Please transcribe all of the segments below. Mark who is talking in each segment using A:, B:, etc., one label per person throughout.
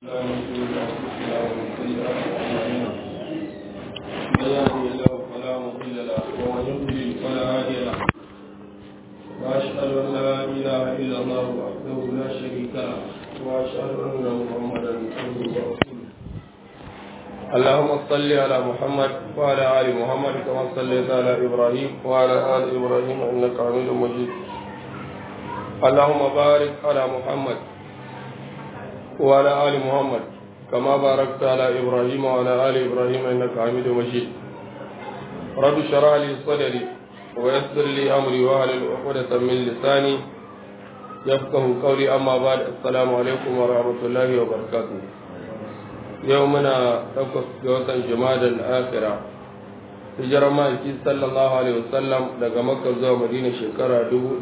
A: الله من شرور انفسنا ومن سيئات اعمالنا من يهده الله فلا مضل له ومن يضلل فلا هادي له واشهد ان لا اله الا الله وحده لا شريك له واشهد ان محمدا عبده ورسوله اللهم صل على محمد وعلى ال محمد كما صليت على ابراهيم وعلى ال ابراهيم انك حميد مجيد اللهم بارك على محمد وعلى آل محمد كما باركت على إبراهيم وعلى آل إبراهيم إنك حميد مجيد رب اشرح لي صدري ويسر لي أمري واحلل عقدة من لساني يفقه قولي أما بعد السلام عليكم ورحمة الله وبركاته يومنا تقص جوة جماد الآخرة hijirar ma'aiki sallallahu alaihi wasallam daga makka zuwa madina shekara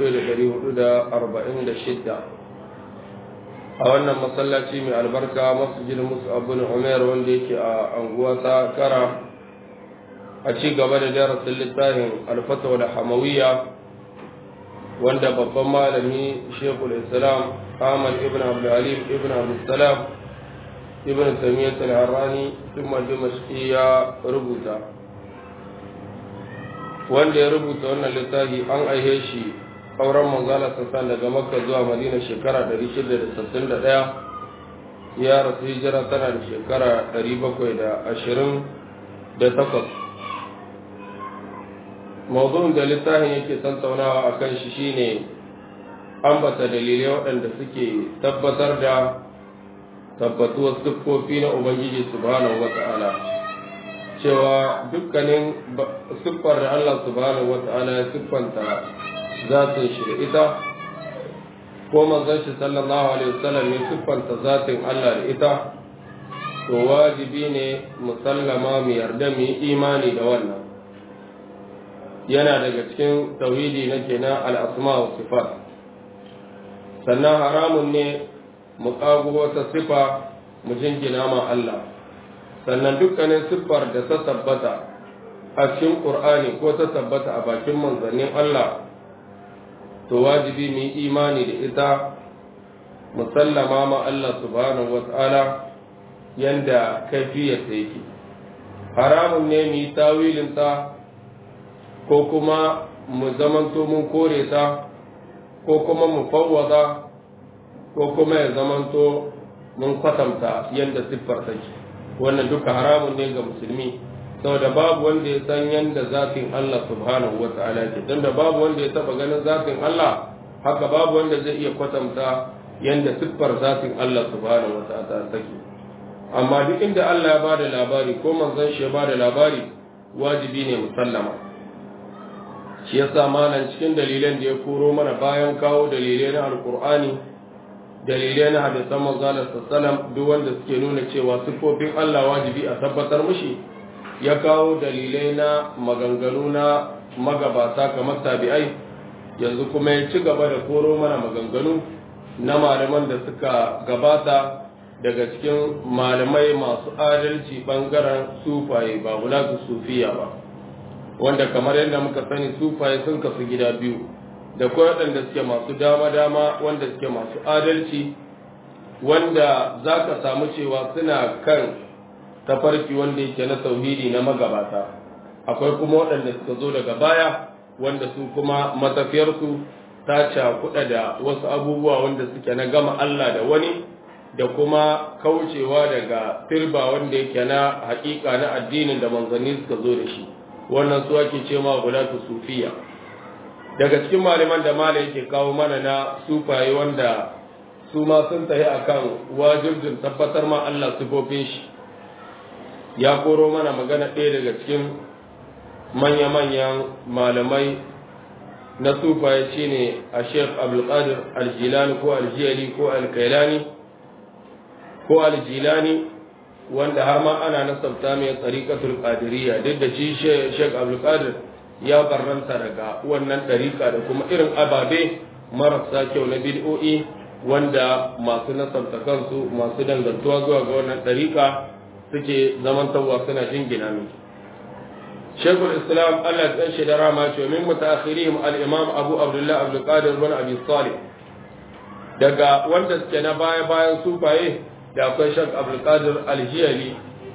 A: 1446 a wannan masallaci mai albarka masjid musu abin umar wanda yake a anguwa ta kara a ci gaba da darasin littafin alfatawa da hamawiya wanda babban malami shekul islam ahmad ibn abdulhalim ibn abdulsalam ibn tamiyyat al-harrani sun dimashqi ya rubuta wanda ya rubuta wannan littafi an aihe shi auren manzala sassan daga makka zuwa madina shekara 661 ya rasu hijira tana da shekara 728 mawuzin da littafin yake tantaunawa a kan shi shine ambata dalilai waɗanda suke tabbatar da tabbatuwar siffofi na ubangiji subhanahu wata'ala cewa dukkanin siffar da allah subhanahu wata'ala ya siffanta zatin shi da ita ko manzon shi sallallahu alaihi wasallam ya siffanta zatin Allah da ita to wajibi ne musallama mu yarda mu yi imani da wannan yana daga cikin tauhidi na kenan al-asma wa sifat sannan haramun ne mu kago wata sifa mu jingina ma Allah sannan dukkanin siffar da ta tabbata a cikin Qur'ani ko ta tabbata a bakin manzannin Allah to wajibi mu yi imani da ita musallama ma Allah subhanahu wata'ala yanda kaifiyarta yake haramun ne mu yi tawilinta ko kuma mu zamanto mun kore ta ko kuma mu fawwaza ko kuma ya zamanto mun kwatanta yanda siffar take wannan duka haramun ne ga musulmi saboda babu wanda ya san yanda zafin Allah subhanahu wa ta'ala ke don da babu wanda ya taba ganin zafin Allah haka babu wanda zai iya kwatanta yanda siffar zafin Allah subhanahu wa ta'ala take amma duk inda Allah ya bada labari ko manzon shi ya bada labari wajibi ne musallama shi yasa malan cikin dalilan da ya koro mana bayan kawo dalilai na alqur'ani dalilai na hadisan manzon sallallahu alaihi duk wanda suke nuna cewa siffofin Allah wajibi a tabbatar mushi ya kawo dalilai na maganganu na magabata kamar tabi'ai yanzu kuma ya ci gaba da koro mana maganganu na malaman da suka gabata daga cikin malamai masu adalci bangaren sufaye ba wulatu sufiya ba wanda kamar yadda muka sani sufaye sun kasu gida biyu da kawai waɗanda suke masu dama-dama wanda suke masu adalci wanda za ka samu cewa suna kan tafarki wanda yake na tauhidi na magabata akwai kuma waɗanda suka zo daga baya wanda su kuma matafiyarsu ta cakuɗa da wasu abubuwa wanda suke na gama Allah da wani da kuma kaucewa daga firba wanda yake na haƙiƙa na addinin da manzanni suka zo da shi wannan su ake ce ma gulatu sufiya daga cikin malaman da mala yake kawo mana na sufaye wanda su ma sun tafi akan wajibin tabbatar ma Allah sifofin shi ya koro mana magana ɗaya daga cikin manya-manyan malamai na sufaye shi ne a sheikh abdulkadir aljilani ko aljiyali ko alkailani ko aljilani wanda har ma ana nasabta mai tsarikatul qadiriyya duk da shi sheikh abdulkadir ya barranta daga wannan ɗarika da kuma irin ababe marasa kyau na bid'o'i wanda masu nasabta kansu masu dangantuwa zuwa ga wannan ɗarika suke zamantarwa suna jingina miki shekul islam allah ɗan shi da rama ce min mutaakhirihim al-imam abu abdullah abdul qadir bin abi salih daga wanda suke na baya bayan sufaye da akwai shak abdulkadir aljiyali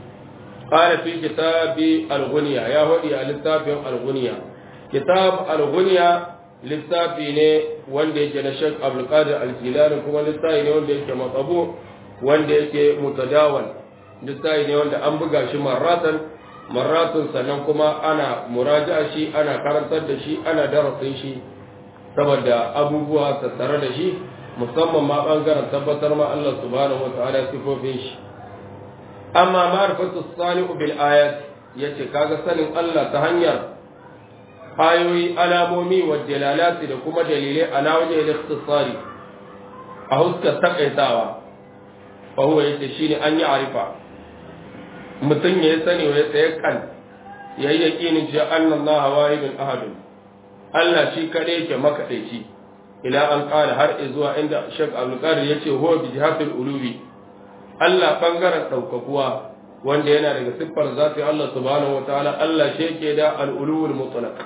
A: ƙara fi kitabi alguniya ya haɗi a littafin alguniya kitab alguniya littafi ne wanda yake na shak abdulkadir aljilani kuma littafi ne wanda yake matsabu wanda yake mutadawal littafi ne wanda an buga shi marratan marratun sannan kuma ana muraja shi ana karantar da shi ana darasin shi saboda abubuwa tattare da shi musamman ma bangaren tabbatar ma Allah subhanahu wa ta'ala sifofin shi amma ma'rifatu salihu bil ayat yace kaga sanin Allah ta hanyar ayoyi alamomi wa dalalati da kuma dalilai ala wajen al-ikhtisari a huskar takaitawa fa huwa yace shine an yi arifa mutum ya sani wa ya tsaye kan yayi yaqinin cewa annallaha wahidun ahadun Allah shi kaɗai yake makaɗaici ila an ƙara har zuwa inda Sheikh Abdul Qadir yace huwa bi jihatil ulubi Allah bangaren ɗaukakuwa wanda yana daga siffar zati Allah subhanahu wataala Allah shi yake da al-ulul mutlaq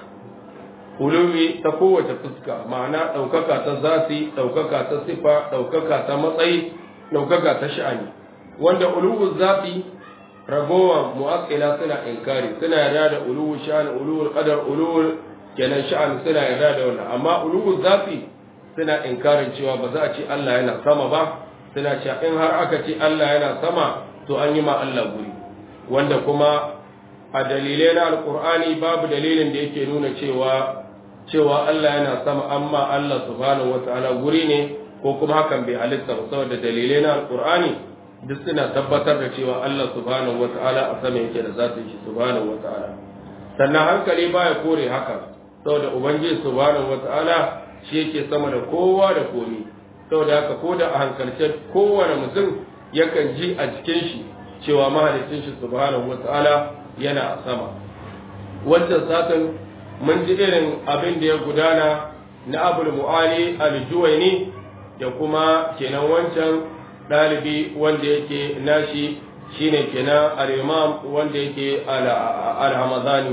A: ulubi ta kowace fuska ma'ana ɗaukaka ta zati ɗaukaka ta sifa ɗaukaka ta matsayi ɗaukaka ta sha'ani wanda ulul zati ragowar mu'aqqila suna inkari suna yarda da ulul sha'an ulul qadar ulul kenan sha'an suna yarda da wannan amma ulul zafi suna inkarin cewa ba za a ce Allah yana sama ba suna cewa in har aka ce Allah yana sama to an yi ma Allah guri wanda kuma a dalilai na alkur'ani babu dalilin da yake nuna cewa cewa Allah yana sama amma Allah subhanahu wata'ala guri ne ko kuma hakan bai halitta ba saboda dalilai na alkur'ani duk suna tabbatar da cewa Allah subhanahu wata'ala a sama yake da zatin shi subhanahu wata'ala sannan hankali baya kore haka saboda ubangiji subhanahu wata'ala shi yake sama da kowa da komi saboda haka ko da a hankalce kowane mutum yakan ji a jikin shi cewa mahalicin shi subhanahu wata'ala yana a sama wancan satin mun ji irin abin da ya gudana na abul mu'ali al-juwaini da kuma kenan wancan ɗalibi wanda yake nashi shine kenan al-imam wanda yake al-hamadani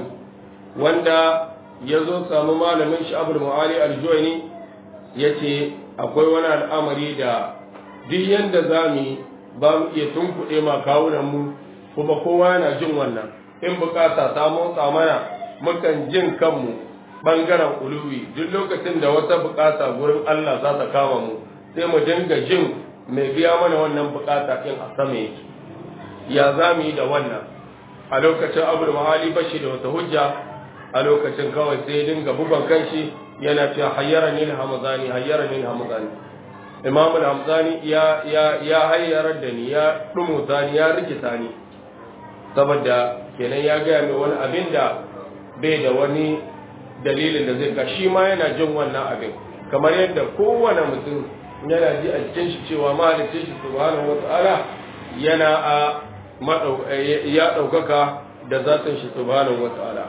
A: wanda ya zo samu malamin shi abul mu'ali al-juwaini ya ce akwai wani al'amari da duk yanda za mu ba mu iya tunkuɗe ma kawunan mu kuma kowa yana jin wannan in bukata ta motsa mana mukan jin kanmu ɓangaren uluwi duk lokacin da wata bukata gurin Allah za ta kama mu sai mu dinga jin mai biya mana wannan bukata ɗin a sama yake ya za mu yi da wannan a lokacin abu mahali bashi da wata hujja a lokacin kawai sai dinga bugan kanshi yana cewa hayyara ni hamzani hayyara ni hamzani imam al-hamzani ya ya ya hayyarar da ni ya dumuta ni ya rikita ni saboda kenan ya gaya mai wani abin da bai da wani dalilin da zai ka shi ma yana jin wannan abin kamar yadda kowane mutum yana ji a cikin shi cewa mahalicin shi subhanahu wata'ala yana a ya ɗaukaka da zatin shi subhanahu wata'ala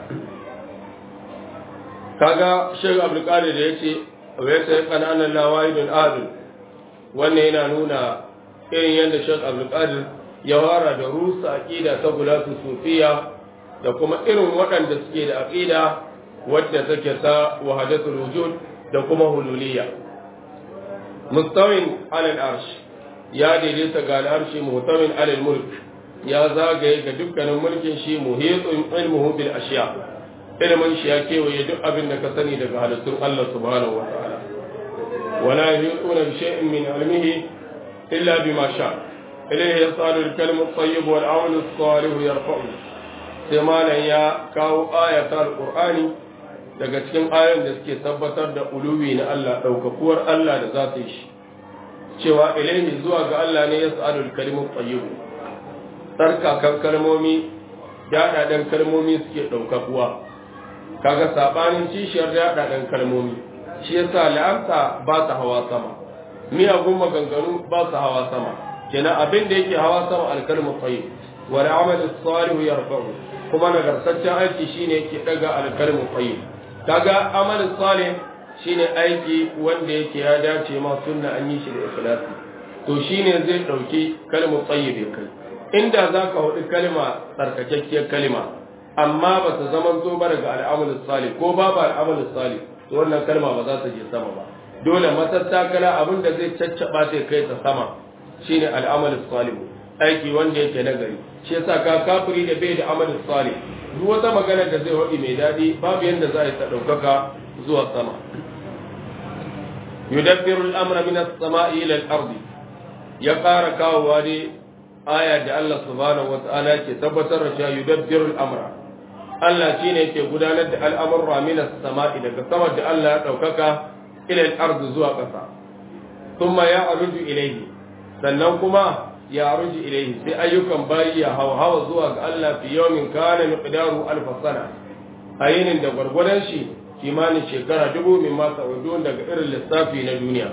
A: kaga shek abdulkadir da ya ce wa ya sai kananan lawahidun adul wannan yana nuna irin yadda shek abdulkadir ya fara da rusa aqida ta gulatu sufiya da kuma irin waɗanda suke da aqida wadda take ta wahadatul wujud da kuma hululiyya mustawin alal arsh ya daidaita ga al'arshi muhtawin alal mulk ya zagaye ga dukkanin mulkin shi muhitun ilmuhu bil ashiya ilimin shi ya kewaye duk abin da ka sani daga halittun Allah subhanahu wa ta'ala wala yuquna bi shay'in min ilmihi illa bima sha ilayhi yasalu al-kalimu at-tayyib wal 'amalu as-salih yarfa'u sai malan ya kawo ayatul qur'ani daga cikin ayoyin da suke tabbatar da uluwi na Allah daukakuwar Allah da zata shi cewa ilayhi zuwa ga Allah ne yasalu al-kalimu at-tayyib tsarkakan kalmomi daɗaɗen kalmomi suke ɗaukakuwa kaga saɓanin kishiyar daɗaɗen kalmomi shi yasa la'amta ba ta hawa sama miyagun maganganu ba su hawa sama kenan abin da yake hawa sama alkalmu tsayi wa al'amal salihu yarfa'u kuma nagartaccen aiki shine yake daga alkalmu tsayi kaga amal salih shine aiki wanda yake ya dace ma sunna an yi shi da ikhlasi to shine zai dauki kalmu tsayi bai kai inda za ka hudu kalma tsarkakakkiyar kalma amma ba ta zaman zo ba daga al'amalin salih ko babu al'amalin salih to wannan kalma ba za ta je sama ba dole matattakala abin da zai caccaba sai kai ta sama shine al'amal salih aiki wanda yake nagari shi yasa ka kafiri da bai da amal salih duk wata magana da zai wadi mai dadi babu yanda za a yi ta daukaka zuwa sama yudabbiru al-amra min as-sama'i ila al-ardi ya ƙara kawowa dai aya da Allah subhanahu wata'ala ke tabbatar da cewa yudabbiru al-amra Allah shine yake gudanar da al'amurra min as-sama'i daga sama da Allah ya daukaka ila al-ardi zuwa ƙasa thumma ya'ruju ilayhi sannan kuma ya ruji ilayhi sai ayyukan bayi ya hawa hawa zuwa ga Allah fi yawmin kana miqdaru alf sana ayinin da gwargwadon shi kimanin shekara dubu min ma sa'udun daga irin lissafi na duniya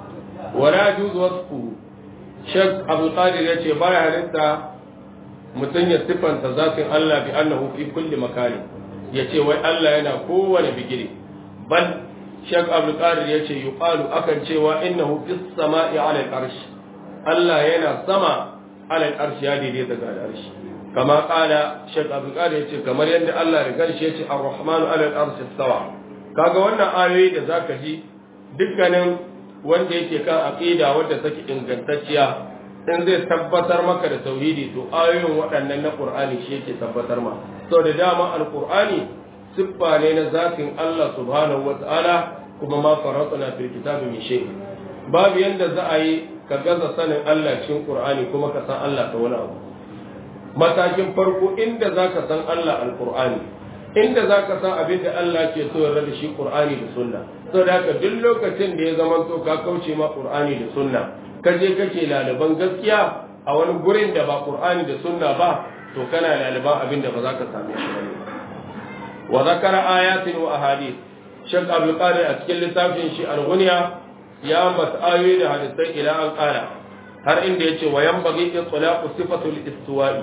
A: wala juz wasfu shek abu qadir yace baya halitta mutum ya sifanta zatin Allah bi annahu fi kulli makani yace wai Allah yana kowane bigire bal shek abu qadir yace yuqalu akan cewa innahu fis sama'i ala al-arsh Allah yana sama ala al-arsh ya daidaita ga al-arsh kama kala shek abu qadir yace kamar yadda Allah da kanshi yace ar-rahmanu ala al-arsh istawa kaga wannan ayoyi da zaka ji dukkanin wanda yake kan aqida wanda take ingantacciya in zai tabbatar maka da tauhidi to ayoyin waɗannan na qur'ani shi yake tabbatar ma so da dama al-qur'ani siffa ne na zatin Allah subhanahu wata'ala kuma ma faratna fil kitabi min shay babu yanda za a yi ka gaza sanin Allah cikin qur'ani kuma ka san Allah ta wani abu matakin farko inda zaka san Allah al-qur'ani inda za ka san abin da Allah ke so yarda da shi Qur'ani da Sunna so da haka duk lokacin da ya zama to ka kauce ma Qur'ani da Sunna ka je kake laliban gaskiya a wani gurin da ba Qur'ani da Sunna ba to kana laliban abin da ba za ka same shi ba wa zakara ayatin wa ahadith Sheikh Abdul Qadir a cikin littafin shi Al-Ghunya ya ambata ayoyi da hadisai ila an qala har inda yace wa yanbaghi itlaqu sifatul istiwa'i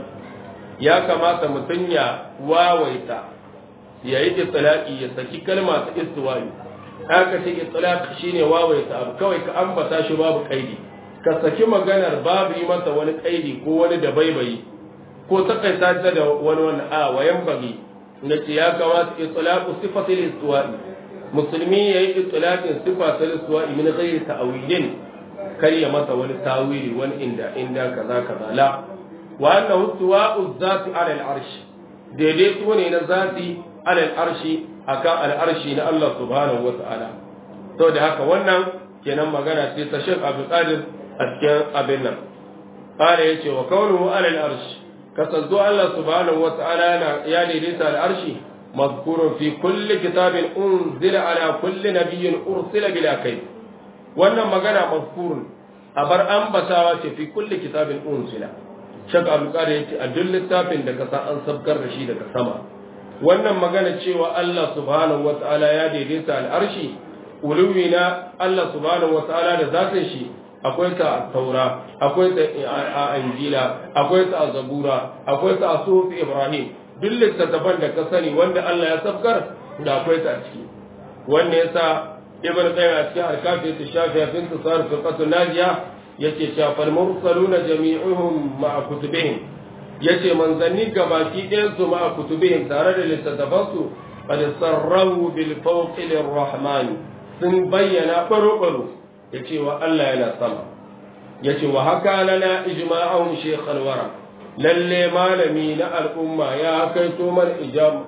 A: ya kamata mutun ya wawaita ya yi itilaki ya saki kalma ta istiwali haka ce itilaki shine wawaita abu kawai ka ambata shi babu kaidi ka saki maganar babu yi masa wani kaidi ko wani da baibayi ko takaita ta da wani wani a wayan bagi na ce ya kamata itilaku sifatil istiwali musulmi ya yi itilakin sifatil istiwali min ghairi ta'wilin kar ya masa wani tawili wani inda inda kaza kaza la wa annahu istiwa'u zati ala al-arsh daidaito ne na zati ala al'arshi akan al'arshi na Allah subhanahu wa ta'ala to da haka wannan kenan magana ce ta Sheikh Abdul Qadir a cikin abin nan qala yace wa kaunuhu ala al'arshi kasanto Allah subhanahu wa ta'ala ya daidaita al'arshi mazkurun fi kulli kitabin unzila ala kulli nabiyyin ursila bila kai wannan magana mazkurun a bar ambatawa ce fi kulli kitabin unzila Sheikh Abdul Qadir yace a duk littafin da ka san an sabkar da shi daga sama wannan magana cewa Allah subhanahu wa ta'ala ya daidaita al'arshi uluwi na Allah subhanahu wa ta'ala da zatin shi akwai ta a taura akwai ta a injila akwai ta a zabura akwai ta a sufi ibrahim duk littattafan da ka sani wanda Allah ya sabkar da akwai ta a ciki wanda yasa ibn qayyim a cikin alkafi ta shafi fin tsar fiqatu najiya yake cewa fal mursaluna jami'uhum ma'a kutubihim yace manzanni gabaki ɗayan su ma kutubihim tare da littattafansu qad sarrahu bil fawqi lirrahman sun bayyana baro baro yace wa Allah yana sama yace wa haka lana ijma'ahum shaykh alwara lalle malami na al'umma ya kaito mana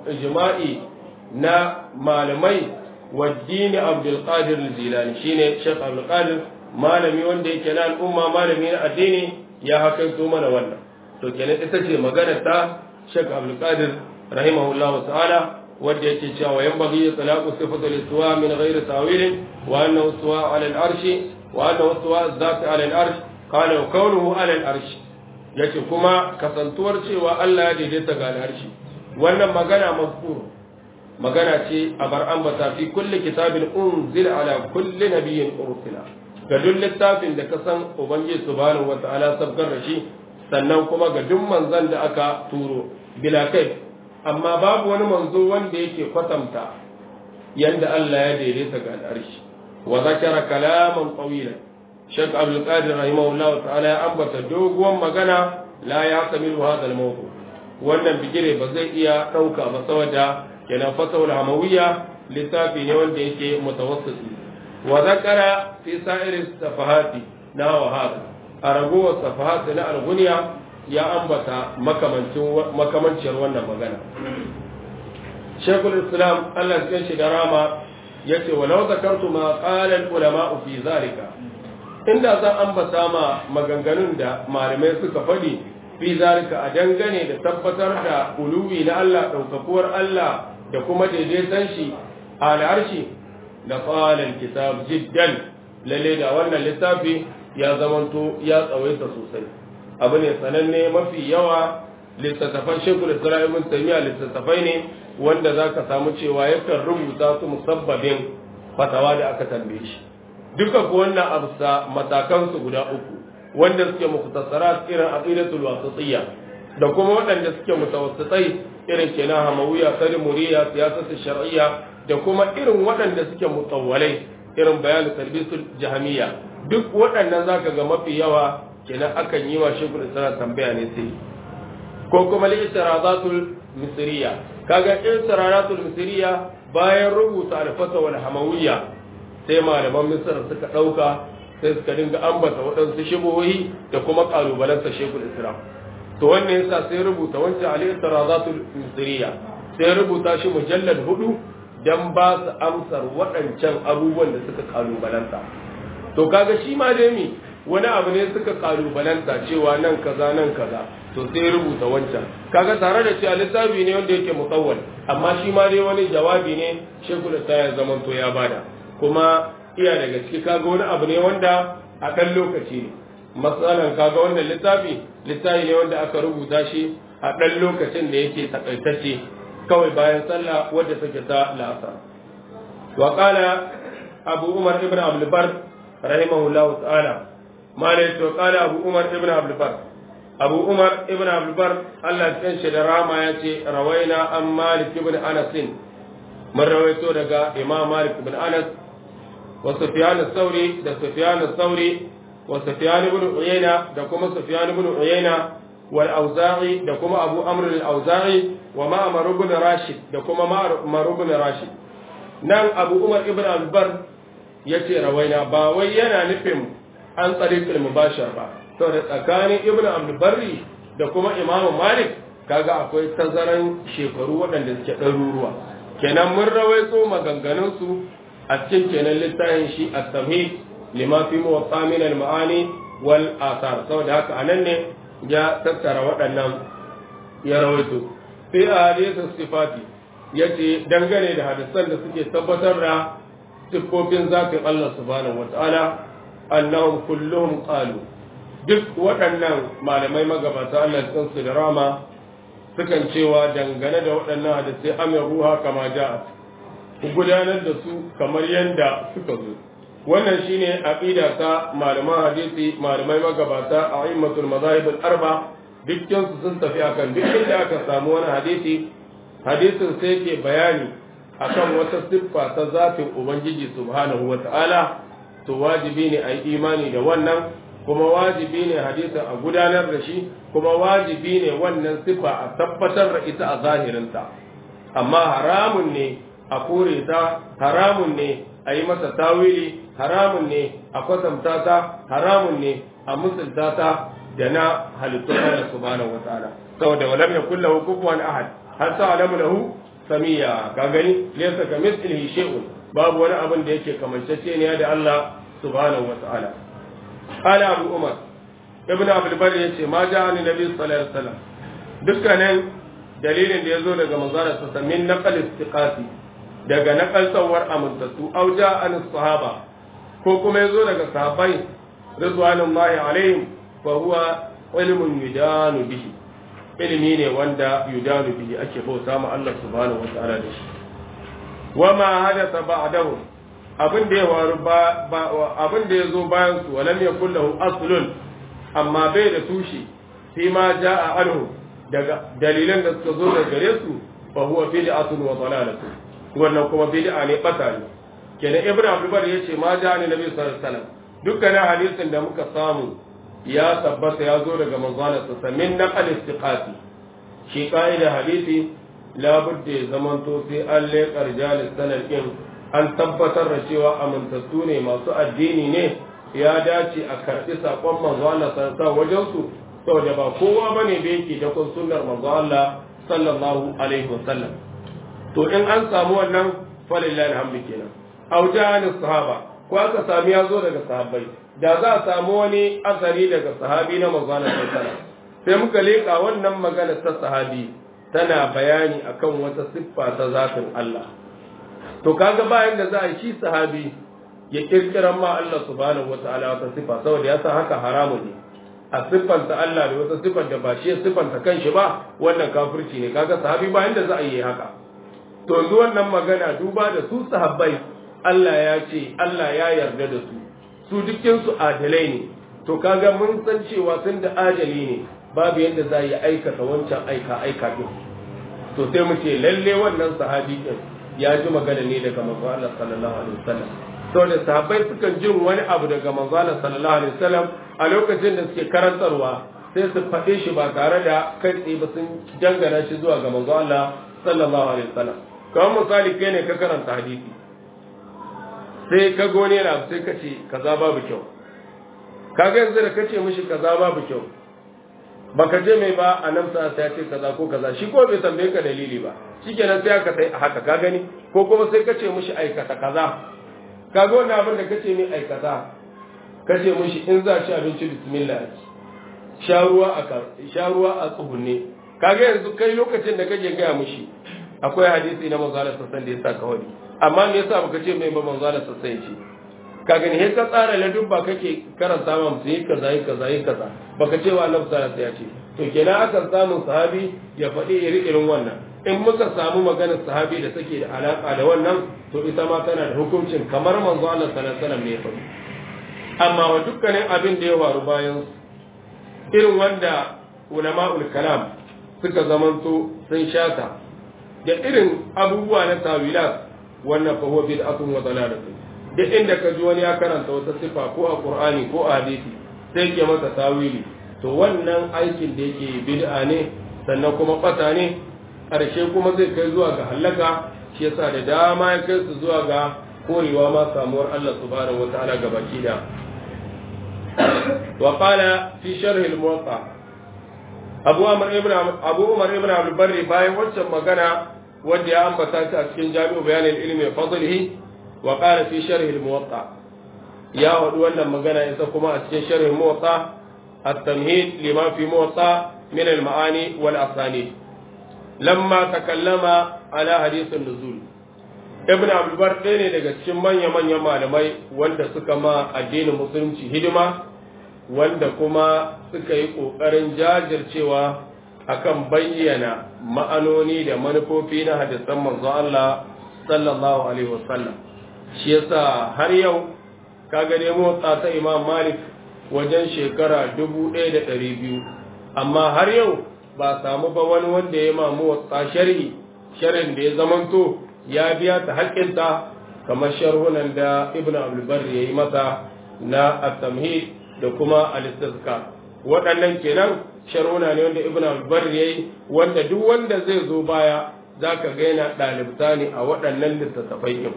A: ijma'i na malamai waddini abdul qadir al-jilani shine shaykh abdul qadir malami wanda yake na al'umma malami na addini ya hakaito mana wannan to kenan ita ce magana ta Sheikh Abdul Qadir rahimahullah ta'ala wanda yake cewa yan bagi talaqu sifatul istiwa min ghairi tawil wa annahu istiwa ala al-arsh wa annahu istiwa zati ala al-arsh qala wa qawluhu ala al-arsh yace kuma kasantuwar cewa Allah ya daidaita ga al-arsh wannan magana mazkur magana ce a bar ambata fi kulli kitabin unzil ala kulli nabiyyin ursila ga duk littafin da ka san ubangiji subhanahu wataala sabgar da shi sannan kuma ga duk manzon da aka turo bila kai amma babu wani manzo wanda yake kwatanta yanda Allah ya daidaita ga al'arshi wa zakara kalaman tawila Sheikh Abdul Qadir rahimahullahu ta'ala ya ambata doguwan magana la ya tamilu hadha al-mawdu wannan bigire ba zai iya dauka ba saboda kenan fatawul hamawiyya littafi ne wanda yake mutawassiti wa zakara fi sa'iri safahati na wa hada a ragowar safahatu na alguniya ya ambata makamanciyar wannan magana shekul islam allah cikin shi da rama ya ce walau zakartu ma ƙalar ulama fi zalika inda zan ambata ma maganganun da malamai suka faɗi fi zalika a dangane da tabbatar da uluwi na allah ɗaukakuwar allah da kuma daidaiton shi a al'arshi da ƙalar kitab jiddan lalle da wannan littafi ya zamanto ya tsawaita sosai abu ne sananne mafi yawa littattafan shekul isra'ilun taimiyya littattafai ne wanda za ka samu cewa yakan rubuta su musabbabin fatawa da aka tambaye shi duka ku wannan abusa matakansu guda uku wanda suke muktasara irin aqidatul wasatiyya da kuma waɗanda suke mutawassitai irin kenan hamawiya muriya siyasatu shar'iyya da kuma irin waɗanda suke mutawwalai irin bayanin talbisul jahamiyya duk waɗannan zaka ga mafi yawa kenan akan yi wa shekul isra tambaya ne sai ko kuma al-istiradatul misriya kaga istiradatul misriya bayan rubuta al-fata wal hamawiyya sai malaman misr suka dauka sai suka dinga ambata waɗansu shibohi da kuma kalubalansa shekul isra to wannan yasa sai rubuta wancan al-istiradatul misriya sai rubuta shi mujallad hudu dan ba su amsar waɗancan abubuwan da suka kalubalanta to kaga shi ma dai mi wani abu ne suka kalubalanta cewa nan kaza nan kaza to sai rubuta wancan kaga tare da cewa littafi ne wanda yake musawwal amma shi ma dai wani jawabi ne shekul ta ya zaman to ya bada kuma iya daga ciki kaga wani abu ne wanda a ɗan lokaci ne matsalan kaga wannan littafi littafi ne wanda aka rubuta shi a ɗan lokacin da yake takaitacce kawai bayan sallah wadda take ta la'asar wa qala abu umar ibn abdul bar rahimahullahu ta'ala malai to qala abu umar ibn abdul bar abu umar ibn abdul bar Allah ya shi da rama ya ce rawaina an malik ibn anas mun rawaito daga imam malik ibn anas wa sufyan as-sauri da sufyan as-sauri wa sufyan ibn uyayna da kuma sufyan ibn uyayna wal auza'i da kuma abu amr al-auza'i wa ma'mar ibn rashid da kuma ma'mar ibn rashid nan abu umar ibn abdul bar yace rawaina ba wai yana nufin an tsariƙul mubashar ba saboda tsakanin ibn abdulbarri da kuma imam malik kaga akwai tazaran shekaru waɗanda suke ɗaruruwa kenan mun rawaito maganganunsu a cikin kenan littafin shi a tamhid lima fi muwatta min al-ma'ani wal athar saboda haka anan ne ya tattara waɗannan ya rawaito fi ahadithu sifati yace dangane da hadisan da suke tabbatar da siffofin zakin Allah subhanahu wataala annahum kulluhum qalu duk waɗannan malamai magabata Allah cikin su da rama sukan cewa dangane da waɗannan hadisai amir ruha kama ja'at ku gudanar da su kamar yadda suka zo wannan shine aqida ta malaman hadisi malamai magabata a a'immatul mazahib al-arba dukkan su sun tafi akan duk inda aka samu wani hadisi hadisin sai ke bayani akan wata siffa ta zatin ubangiji subhanahu wata'ala to wajibi ne a yi imani da wannan kuma wajibi ne hadisin a gudanar da shi kuma wajibi ne wannan sifa a tabbatar da ita a zahirinta amma haramun ne a kore ta haramun ne a yi masa tawili haramun ne a kwatanta ta haramun ne a musulta ta da na halittun Allah subhanahu wataala saboda walam yakul lahu kufuwan ahad har sa alamu lahu samiya ka gani laysa kamithlihi shay'un babu wani abin da yake kamancece ne da Allah subhanahu wa ta'ala qala abu umar ibnu abdul bar yace ma ja'a ni nabi sallallahu alaihi wasallam dukkanin dalilin da yazo daga manzara sa min naqal istiqati daga naqal sawar amintattu aw ja'a an sahaba ko kuma yazo daga sahabbai ridwanullahi alaihim fa huwa ilmun yudanu bihi ilimi ne wanda yudanu bihi ake bauta ma Allah subhanahu wa ta'ala da shi wama hadatha ba'dahu abin da ya waru ba abin da ya zo bayan su walam yakul lahu aslun amma bai da tushe fi ma jaa anhu daga dalilan da suka zo daga gare su fa huwa bid'atun wa dalalatu wannan kuma bid'a ne bata ne kenan ibn abdulbar yace ma jaa ne nabi sallallahu alaihi wasallam dukkanin hadisin da muka samu ya tabbata ya zo daga manzon sa min naqal istiqati shi ka'ida hadisi labudda ya zamanto sai an leƙar jalis sanar ɗin an tabbatar da cewa amintattu ne masu addini ne ya dace a karɓi saƙon manzo Allah sallallahu wajen su saboda ba kowa bane da yake da kun sunnar manzo Allah sallallahu alaihi wasallam to in an samu wannan falillahi alhamdu kenan aujanis sahaba ko aka sami ya zo daga sahabbai da za a samu wani asali daga sahabi na manzo Allah sallallahu alaihi sai muka leƙa wannan magana ta sahabi tana bayani akan wata siffa ta zatin Allah to kaga bayan da za a shi sahabi ya kirkiran ma Allah subhanahu wataala wata siffa saboda ya san haka haramu ne a siffanta Allah da wata siffar da ba shi ya siffanta kanshi ba wannan kafirci ne kaga sahabi bayan da za a yi haka to yanzu wannan magana duba da su sahabbai Allah ya ce Allah ya yarda da su su dukkin su adalai ne to kaga mun san cewa sun da adali ne babu yadda za yi aikata wancan aika aika din to sai mu ce lalle wannan sahabi din ya ji magana ne daga manzo Allah sallallahu alaihi wasallam to da sahabbai sukan jin wani abu daga manzo Allah sallallahu alaihi wasallam a lokacin da suke karantarwa sai su faɗe shi ba tare da kai tsaye ba sun dangana shi zuwa ga manzo Allah sallallahu alaihi wasallam kamar misali kai ne ka karanta hadisi sai ka gone na sai ka ce kaza babu kyau kaga yanzu da kace mishi kaza babu kyau baka je mai ba a nan sa ya ce kaza ko kaza shi ko bai tambaye ka dalili ba shikenan sai aka sai haka ka gani ko kuma sai kace mishi aikata kaza kaga wannan abin da kace mai aikata kace mishi in za ci abinci bismillah sha ruwa a sha ruwa a tsugunne kaga yanzu kai lokacin da kake gaya mishi akwai hadisi na manzo Allah sallallahu alaihi wasallam da yasa kawai amma me yasa baka ce mai ba manzo Allah sallallahu alaihi wasallam ka gani sai ka tsara ladubba kake karanta ma musu yi kaza yi kaza yi kaza baka ce wa Allah sallallahu ya ce to kenan akan samu sahabi ya faɗi iri irin wannan in muka samu maganar sahabi da take da alaka da wannan to ita ma tana da hukuncin kamar manzo Allah sallallahu alaihi wasallam ne ya faɗi amma wa dukkanin abin da ya faru bayan irin wanda ulama'ul kalam suka zamanto sun shata da irin abubuwa na tawilat wannan fa huwa bid'atun wa dalalatun duk inda ka ji wani ya karanta wata sifa ko a qur'ani ko a hadisi sai ke masa tawili to wannan aikin da yake bid'a ne sannan kuma bata ne ƙarshe kuma zai kai zuwa ga halaka shi yasa da dama ya kai su zuwa ga korewa ma samuwar Allah subhanahu wataala ga baki da wa qala fi sharh al-muwatta Abu Umar ibn Abu Umar ibn Abdul Barri bayan wancan magana wanda ya ambata ta a cikin Jami'u Bayan al-Ilmi wa Fadlihi wa qala fi sharh al-muwatta ya wadu wannan magana yasa kuma a cikin sharh al-muwatta at-tamhid lima fi muwatta min al-ma'ani wal asanid lamma takallama ala hadith an-nuzul ibn Abdul Barr ɗaya ne daga cikin manya-manyan malamai wanda suka ma addinin musulunci hidima wanda kuma suka yi ƙoƙarin jajircewa akan bayyana ma'anoni da manufofi na hadisan manzo Allah sallallahu alaihi wasallam shi yasa har yau ka gane motsa ta Imam Malik wajen shekara dubu ɗaya da ɗari biyu amma har yau ba samu ba wani wanda ya mamu motsa sharhi sharhin da ya zamanto ya biya ta haƙƙinta kamar sharhunan da Ibn Abdul Barr ya yi masa na at-tamhid da kuma al-istizkar waɗannan kenan sharhuna ne wanda ibn al-bar yayi wanda duk wanda zai zo baya zaka ga yana ɗalibta ne a waɗannan littattafai din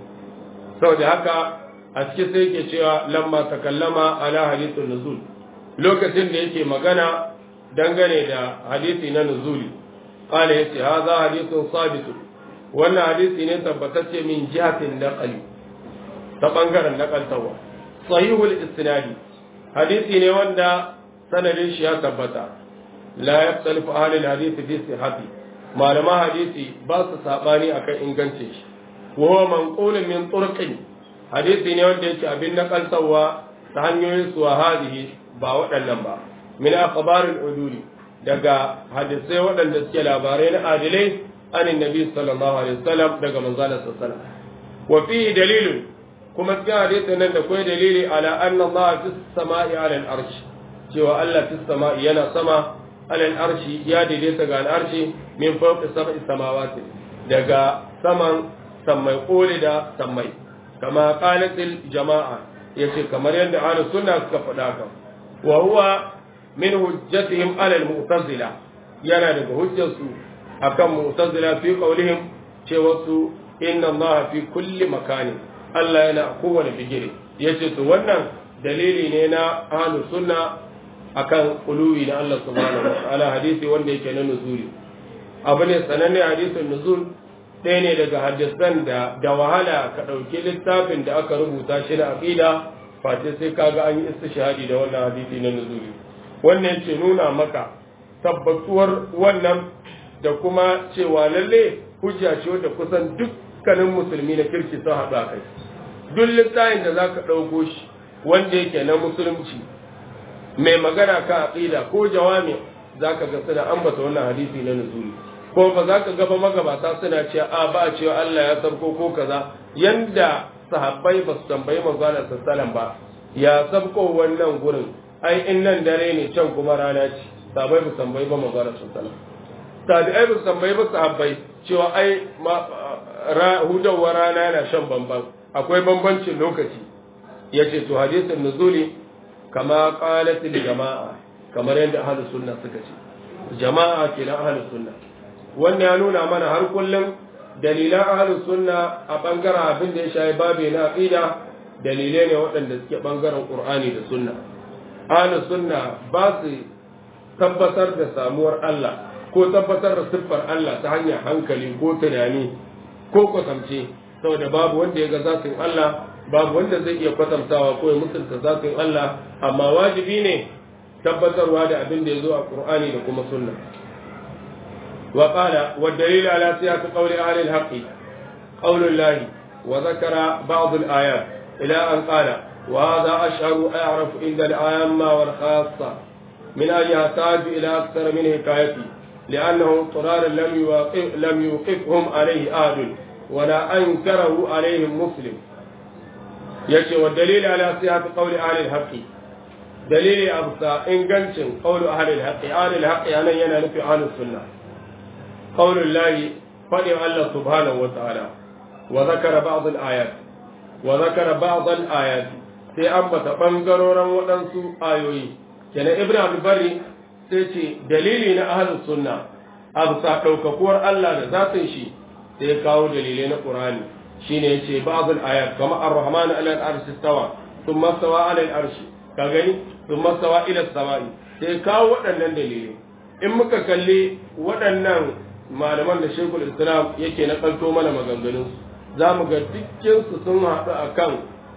A: saboda haka a cikin sai yake cewa lamma takallama ala hadithun nuzul lokacin da yake magana dangane da hadisi na nuzuli qala yace hadha hadithun sabit wannan hadisi ne tabbatacce min jihatin naqli ta bangaren naqaltawa sahihul isnadi hadisi ne wanda sanadin shi ya tabbata la yaftalifu ahlul hadisi fi sihhati malama hadisi ba su sabani akan ingancin shi wa huwa manqulun min turqin hadisi ne wanda yake abin nakaltawa ta hanyoyin su hadihi ba waɗannan ba min akhbarul uduli daga hadisai waɗanda suke labarai na adilai an nabi sallallahu alaihi wasallam daga manzon sallallahu alaihi wasallam wa fihi dalilun kuma cikin hadisin nan da kai dalili ala anna Allah fi samai ala al-arsh cewa Allah fi samai yana sama ala al-arshi ya daidaita ga al-arshi min fawqi sab'i samawati daga saman sammai koli da sammai kama qalatil jama'a yace kamar yadda ahlus sunna suka faɗa kan wa huwa min hujjatihim ala al-mu'tazila yana daga hujjarsu akan mu'tazila fi qawlihim cewa su inna Allah fi kulli makani Allah yana kowane bigire yace to wannan dalili ne na ahlus sunna akan uluwi na Allah subhanahu wa ta'ala hadisi wanda yake na nuzuli abu ne sananne hadisin nuzul ɗaya ne daga hadisan da da wahala ka ɗauki littafin da aka rubuta shi na aqida face sai kaga an yi istishhadi da wannan hadisi na nuzuli wannan yake nuna maka tabbatuwar wannan da kuma cewa lalle hujja ce wadda kusan dukkanin musulmi na kirki sun haɗu a kai duk littafin da zaka ɗauko shi wanda yake na musulunci mai magana ka aqida ko jawami zaka ga suna ambata wannan hadisi na nuzuli ko ba za ka gaba magabata suna cewa a ba cewa Allah ya sabko ko kaza yanda sahabbai ba su tambayi manzon sallallahu ba ya sabko wannan gurin ai in nan dare ne can kuma rana ce sahabbai ba su tambayi ba manzon sallallahu tabi'ai ba su tambayi ba sahabbai cewa ai hudawar rana yana shan bamban akwai bambancin lokaci yace to hadisin nuzuli kama qalat jama'a kamar yadda ahlus sunna suka ce jama'a kenan ahlus sunna wannan ya nuna mana har kullum dalilan ahlus sunna a bangaren abin da ya shayi babe na aqida dalilai ne waɗanda suke bangaren qur'ani da sunna ahlus sunna ba su tabbatar da samuwar Allah ko tabbatar da siffar Allah ta hanyar hankali ko tunani ko kwatamce saboda babu wanda ya ga zatin Allah babu wanda zai iya kwatantawa ko ya mutunta zatin Allah amma wajibi ne tabbatarwa da abin da ya zo a Qur'ani da kuma sunna wa qala wa dalil ala siyaq qawli ahli al-haqq qawl Allah wa zakara ba'd al-ayat ila an qala wa hadha ashharu a'raf inda al-amma wal khassa من أن يحتاج إلى أكثر من حكايتي لأنه اضطرارا لم يوقف لم يوقفهم عليه أحد ولا أنكره عليهم مسلم yace wa dalili ala sihhati qawli ahli al-haqq dalili absa ingancin qawlu ahli al-haqq ahli al-haqq anan yana nufi ahli sunna qawlu llahi fadi Allah subhanahu wa ta'ala wa zakara ba'd al-ayat wa zakara ba'd al-ayat sai ambata bangaroran waɗansu ayoyi kenan ibnu abdul bari sai ce dalili na ahli sunna absa daukakuwar Allah da zatin shi sai kawo dalilai na qur'ani shine yace ba'd al-ayat kama ar-rahman ala al-arshi istawa thumma stawa ala al-arshi ka gani thumma stawa ila as-sama'i sai kawo waɗannan dalilai in muka kalli waɗannan malaman da Sheikhul Islam yake na kalto mana maganganun za mu ga dukkan su sun haɗu akan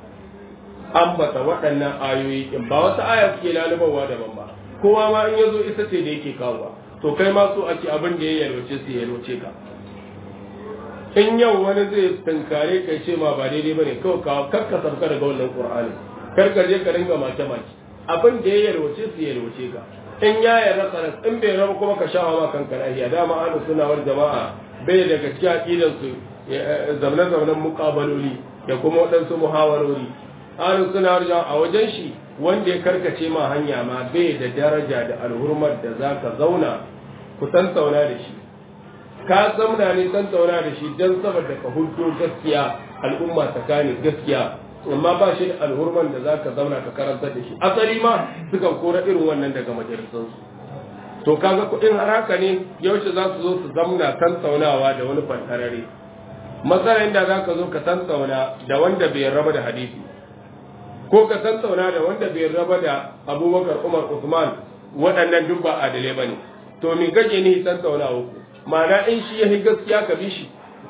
A: ambata waɗannan ayoyi in ba wata aya suke lalubawa daban ba kowa ma in yazo ita ce da yake kawo to kai ma so ake abin da ya yalwace su ya yalwace ka in yau wani zai tunkare ka ce ma ba daidai bane kawai ka kakka sauka daga wannan qur'ani kar ka je ka ringa make make abin da ya yalwace su ya yalwace ka in ya yarda sanas in bai raba kuma ka shawa ma kanka lafiya dama ahlus sunna wal jama'a bai daga cikin aqidan su zamne zamnen muqabaloli da kuma waɗansu muhawarori ahlus sunna wal jama'a a wajen shi wanda ya karkace ma hanya ma bai da daraja da alhurmar da zaka zauna ku tattauna da shi ka zamna ne san tauna da shi don saboda ka hudo gaskiya al'umma tsakanin gaskiya amma ba shi da alhurman da za ka zauna ka karanta da shi asali ma sukan kora irin wannan daga majalisansu to kaga kuɗin har haka ne yaushe za su zo su zamna tantaunawa da wani fantarare matsalar da za ka zo ka tantauna da wanda bai raba da hadisi ko ka tantauna da wanda bai raba da abubakar umar usman waɗannan duk ba adalai ba ne to me gaje ni tantaunawa ku ma'ana in shi ya yi gaskiya ka bi shi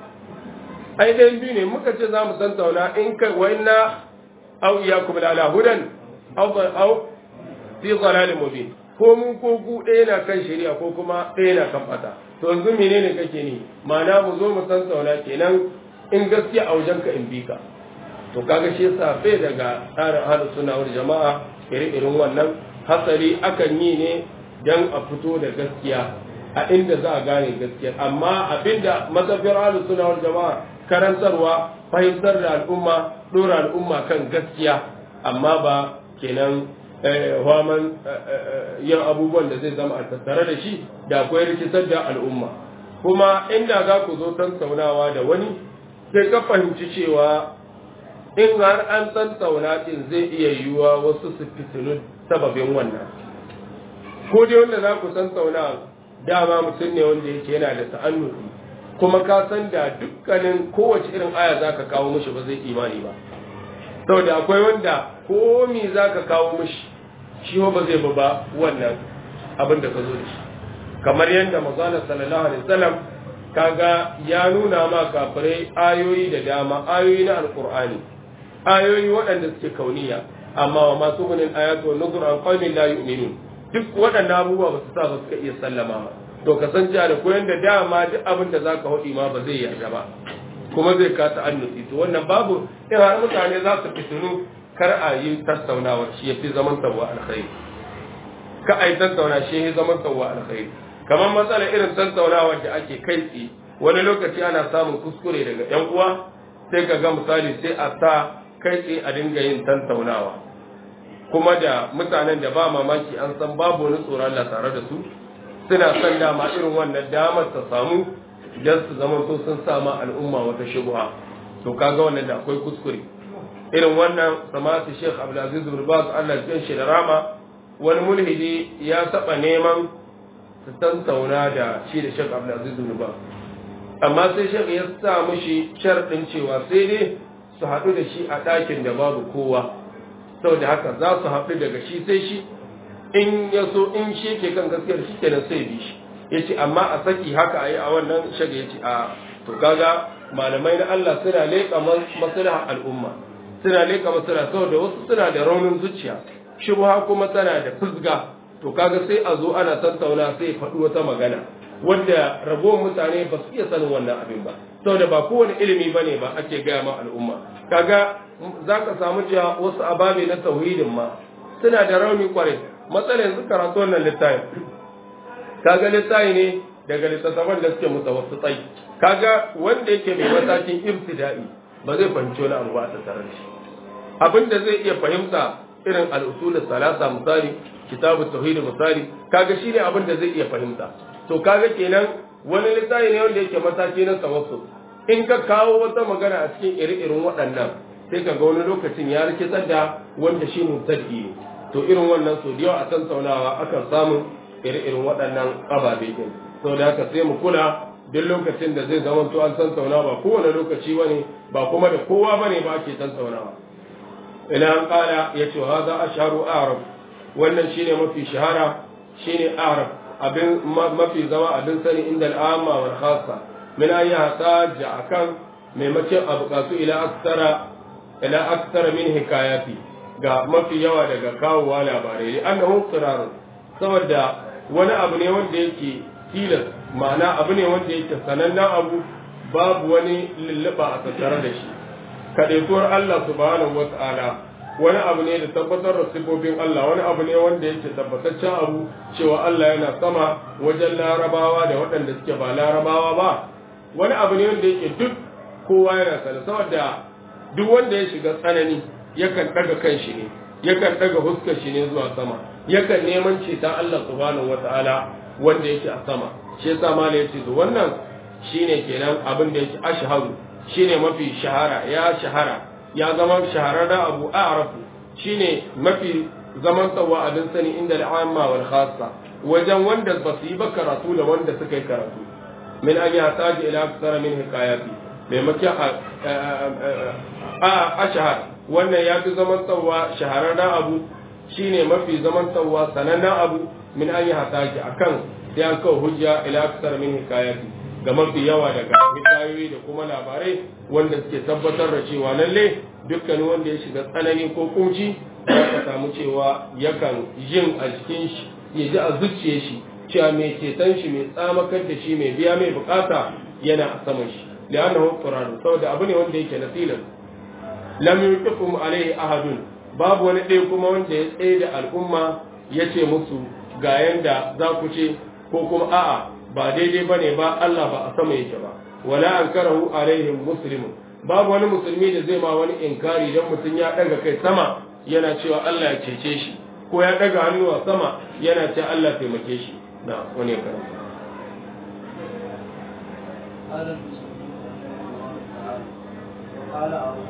A: ai ɗayan biyu ne muka ce za mu tantauna in ka wa inna au iyakum la ala hudan au au fi dhalalin mubin ko mun ko ku ɗaya na kan shari'a ko kuma ɗaya na kan fata to yanzu menene kake ni ma'ana mu zo mu tantauna kenan in gaskiya a wajen ka in bi ka to kaga shi yasa bai daga tsarin ahlus sunna wal jama'a iri-irin wannan hasari akan yi ne dan a fito da gaskiya a inda za a gane gaskiya amma abinda mazafiyar ahlus sunna wal jama'a karantarwa fahimtar da al'umma dora al'umma kan gaskiya amma ba kenan waman yin abubuwan da zai zama a tattare da shi da akwai rikitar da al'umma kuma inda za ku zo tattaunawa da wani sai ka fahimci cewa in har an tattauna din zai iya yiwuwa wasu su fitilu sababin wannan ko dai wanda za ku tattauna dama mutum ne wanda yake yana da ta'annufi kuma ka san da dukkanin kowace irin aya za ka kawo mishi ba zai imani ba saboda akwai wanda komi za ka kawo mishi shi ba zai ba wannan abin da ka zo da shi kamar yadda mazana sallallahu alaihi wasallam kaga ya nuna ma kafirai ayoyi da dama ayoyi na alqur'ani ayoyi waɗanda suke kauniya amma wa masu gunin ayatu wa nuzur an qaumin la yu'minun duk waɗannan abubuwa ba su sa ba suka iya sallama ba to kasance da koyon da dama duk abin da zaka hudi ma ba zai yarda ba kuma zai kasa annusi to wannan babu in har mutane za su fitinu kar a yi tattaunawa shi yafi zaman tawwa alkhairi ka ai tattauna shi yafi zaman tawwa alkhairi kamar matsala irin tattaunawa da ake kai tsi wani lokaci ana samun kuskure daga yan uwa sai ka ga misali sai a sa kai tsaye a dinga yin tattaunawa kuma da mutanen da ba mamaki an san babu wani tsoron Allah tare da su suna son dama irin wannan damar ta samu don su zama to sun sama al'umma wata shubha to kaga wannan da akwai kuskure irin wannan samatu Sheikh Abdulaziz bin Baz Allah ya shi da rama wani mulhidi ya taba neman su tattauna da shi da Sheikh Abdulaziz bin Baz amma sai Sheikh ya sa mishi sharɗin cewa sai dai su haɗu da shi a ɗakin da babu kowa saboda haka za su haɗu daga shi sai shi in ya so in shi ke kan gaskiyar shi kenan sai bi shi ya ce amma a saki haka a yi a wannan shaga ya ce a to kaga malamai na Allah suna leƙa maslaha al'umma suna leƙa maslaha saboda wasu suna da raunin zuciya shubha kuma tana da fusga to kaga sai a zo ana tattauna sai faɗi wata magana wanda ragowar mutane ba su iya sanin wannan abin ba saboda ba kowane ilimi ba ne ba ake gaya ma al'umma kaga za ka samu cewa wasu ababe na tauhidin ma suna da rauni kwarai matsala yanzu karatu wannan littafin kaga littafi ne daga littattafan da suke mutawassu tsayi kaga wanda yake mai matakin ibtida'i ba zai fahimci wani abu ba a tattare da shi abin da zai iya fahimta irin al'usul salasa misali kitabu tauhid misali kaga shine abin da zai iya fahimta to kaga kenan wani littafi ne wanda yake mataki na tawassul in ka kawo wata magana a cikin iri-irin waɗannan sai ka ga wani lokacin ya rikitar da wanda shi mutaddi ne to irin wannan so da yawa a tattaunawa akan samu iri-irin waɗannan ababe din sau da haka sai mu kula duk lokacin da zai zama to an tattauna ba kowane lokaci bane ba kuma da kowa bane ba ake tattaunawa ila an kala ya ce haza asharu arab wannan shine mafi shahara shine arab abin mafi zama abin sani inda al'amma wal khassa min an yahtaja akan maimakon a buƙatu ila aksara ila aksara min hikayati ga mafi yawa daga kawowa labarai ne annahu qirarun saboda wani abu ne wanda yake tilas ma'ana abu ne wanda yake sanannen abu babu wani lulluɓa a tattare da shi kaɗaituwar Allah subhanahu wata'ala wani abu ne da tabbatar da sifofin Allah wani abu ne wanda yake tabbataccen abu cewa Allah yana sama wajen larabawa da waɗanda suke ba larabawa ba wani abu ne wanda yake duk kowa yana sani saboda duk wanda ya shiga tsanani yakan ɗaga kan shi ne yakan ɗaga huskar shi ne zuwa sama yakan neman ceton Allah subhanahu wata'ala wanda yake a sama shi yasa mala yace to wannan shine kenan abin da yake ashharu shine mafi shahara ya shahara ya zama shahararren abu a'rafu shine mafi zaman tsawa abin sani inda al'amma wal khassa wajen wanda ba su yi ba karatu da wanda suka yi karatu min an ya taji ila aksara min hikayati maimakon a ashhar wannan ya fi zaman tsawa shahararren abu shine mafi zaman tsawa sanannen abu min an yi hataji akan sai an kawo hujja ila aksar min hikayati ga mafi yawa daga hikayoyi da kuma labarai wanda suke tabbatar da cewa lalle dukkan wanda ya shiga tsanani ko kunci ka samu cewa yakan jin a jikin shi ya ji a zuciye shi cewa mai ceton shi mai tsamakar da shi mai biya mai bukata yana a saman shi li'annahu qur'an saboda abu ne wanda yake nasilan lam yuqikum alaihi ahadun babu wani ɗaya kuma wanda ya tsaye da al'umma ya ce musu ga yanda za ku ce ko kuma a'a ba daidai ba ne ba Allah ba a sama yake ba wala an karahu alaihim muslimun babu wani musulmi da zai ma wani inkari dan mutum ya daga kai sama yana cewa Allah ya cece shi ko ya daga hannuwa sama yana cewa Allah taimake shi na wani ya karanta
B: قال أبو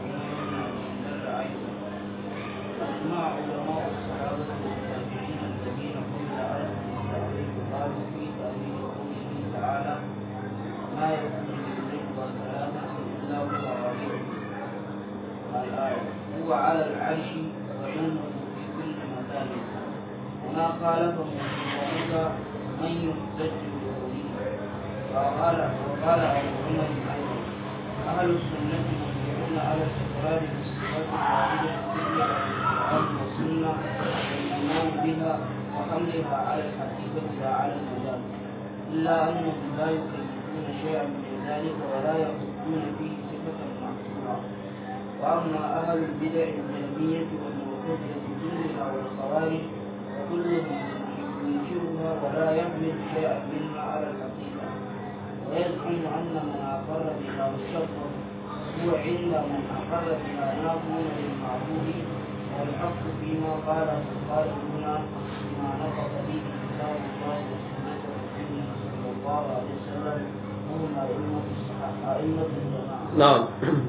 B: أجمع علماء الصحابة والتابعين الذين هم لعنهم التأويل قالوا في تأويل قوله تعالى ما يكون من نجوى ثلاثة إلا هو رابعهم الآية هو وهو على العرش وعلمه في كل مكان وما خالفه ذلك من يحتج بقوله وقال وقال أبو عمر أيضا أهل السنة مجمعون على الاستقرار بالصفات الواردة في القرآن والسنة والإيمان بها وحملها على الحقيقة لا على المجال إلا أنهم لا يكلفون شيئا من ذلك ولا يحطون فيه صفة محصورة وأما أهل البدع الجهمية والمعتزلة كلها والخوارج فكلهم ينكرها ولا يحمل شيئا منها على الحقيقة ويزعم أن من أقر بها والشر هو عند من أقر بها ناظر للمعبود والحق فيما قاله القائلون بما نطق به كتاب الله وسنة رسوله صلى الله عليه وسلم وهم أئمة الصحابة أئمة الجماعة.
A: نعم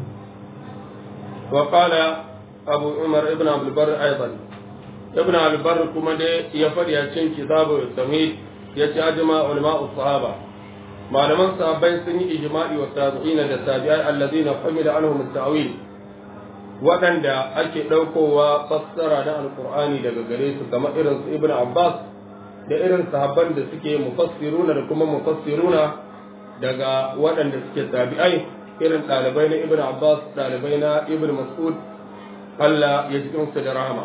A: وقال أبو عمر ابن عبد البر أيضا ابن عبد البر كما دي يفر يشين كتابه التمهيد يتعجم علماء الصحابة malaman sahabbai sun yi ijma'i wa tabi'ina da tabi'ai alladhina hamila anhum at-ta'wil waɗanda ake ɗaukowa fassara na alqur'ani daga gare su kamar irin su ibnu abbas da irin sahabban da suke mufassiruna da kuma mufassiruna daga waɗanda suke tabi'ai irin ɗalibai na ibnu abbas ɗalibai na ibnu mas'ud Allah ya ji su da rahama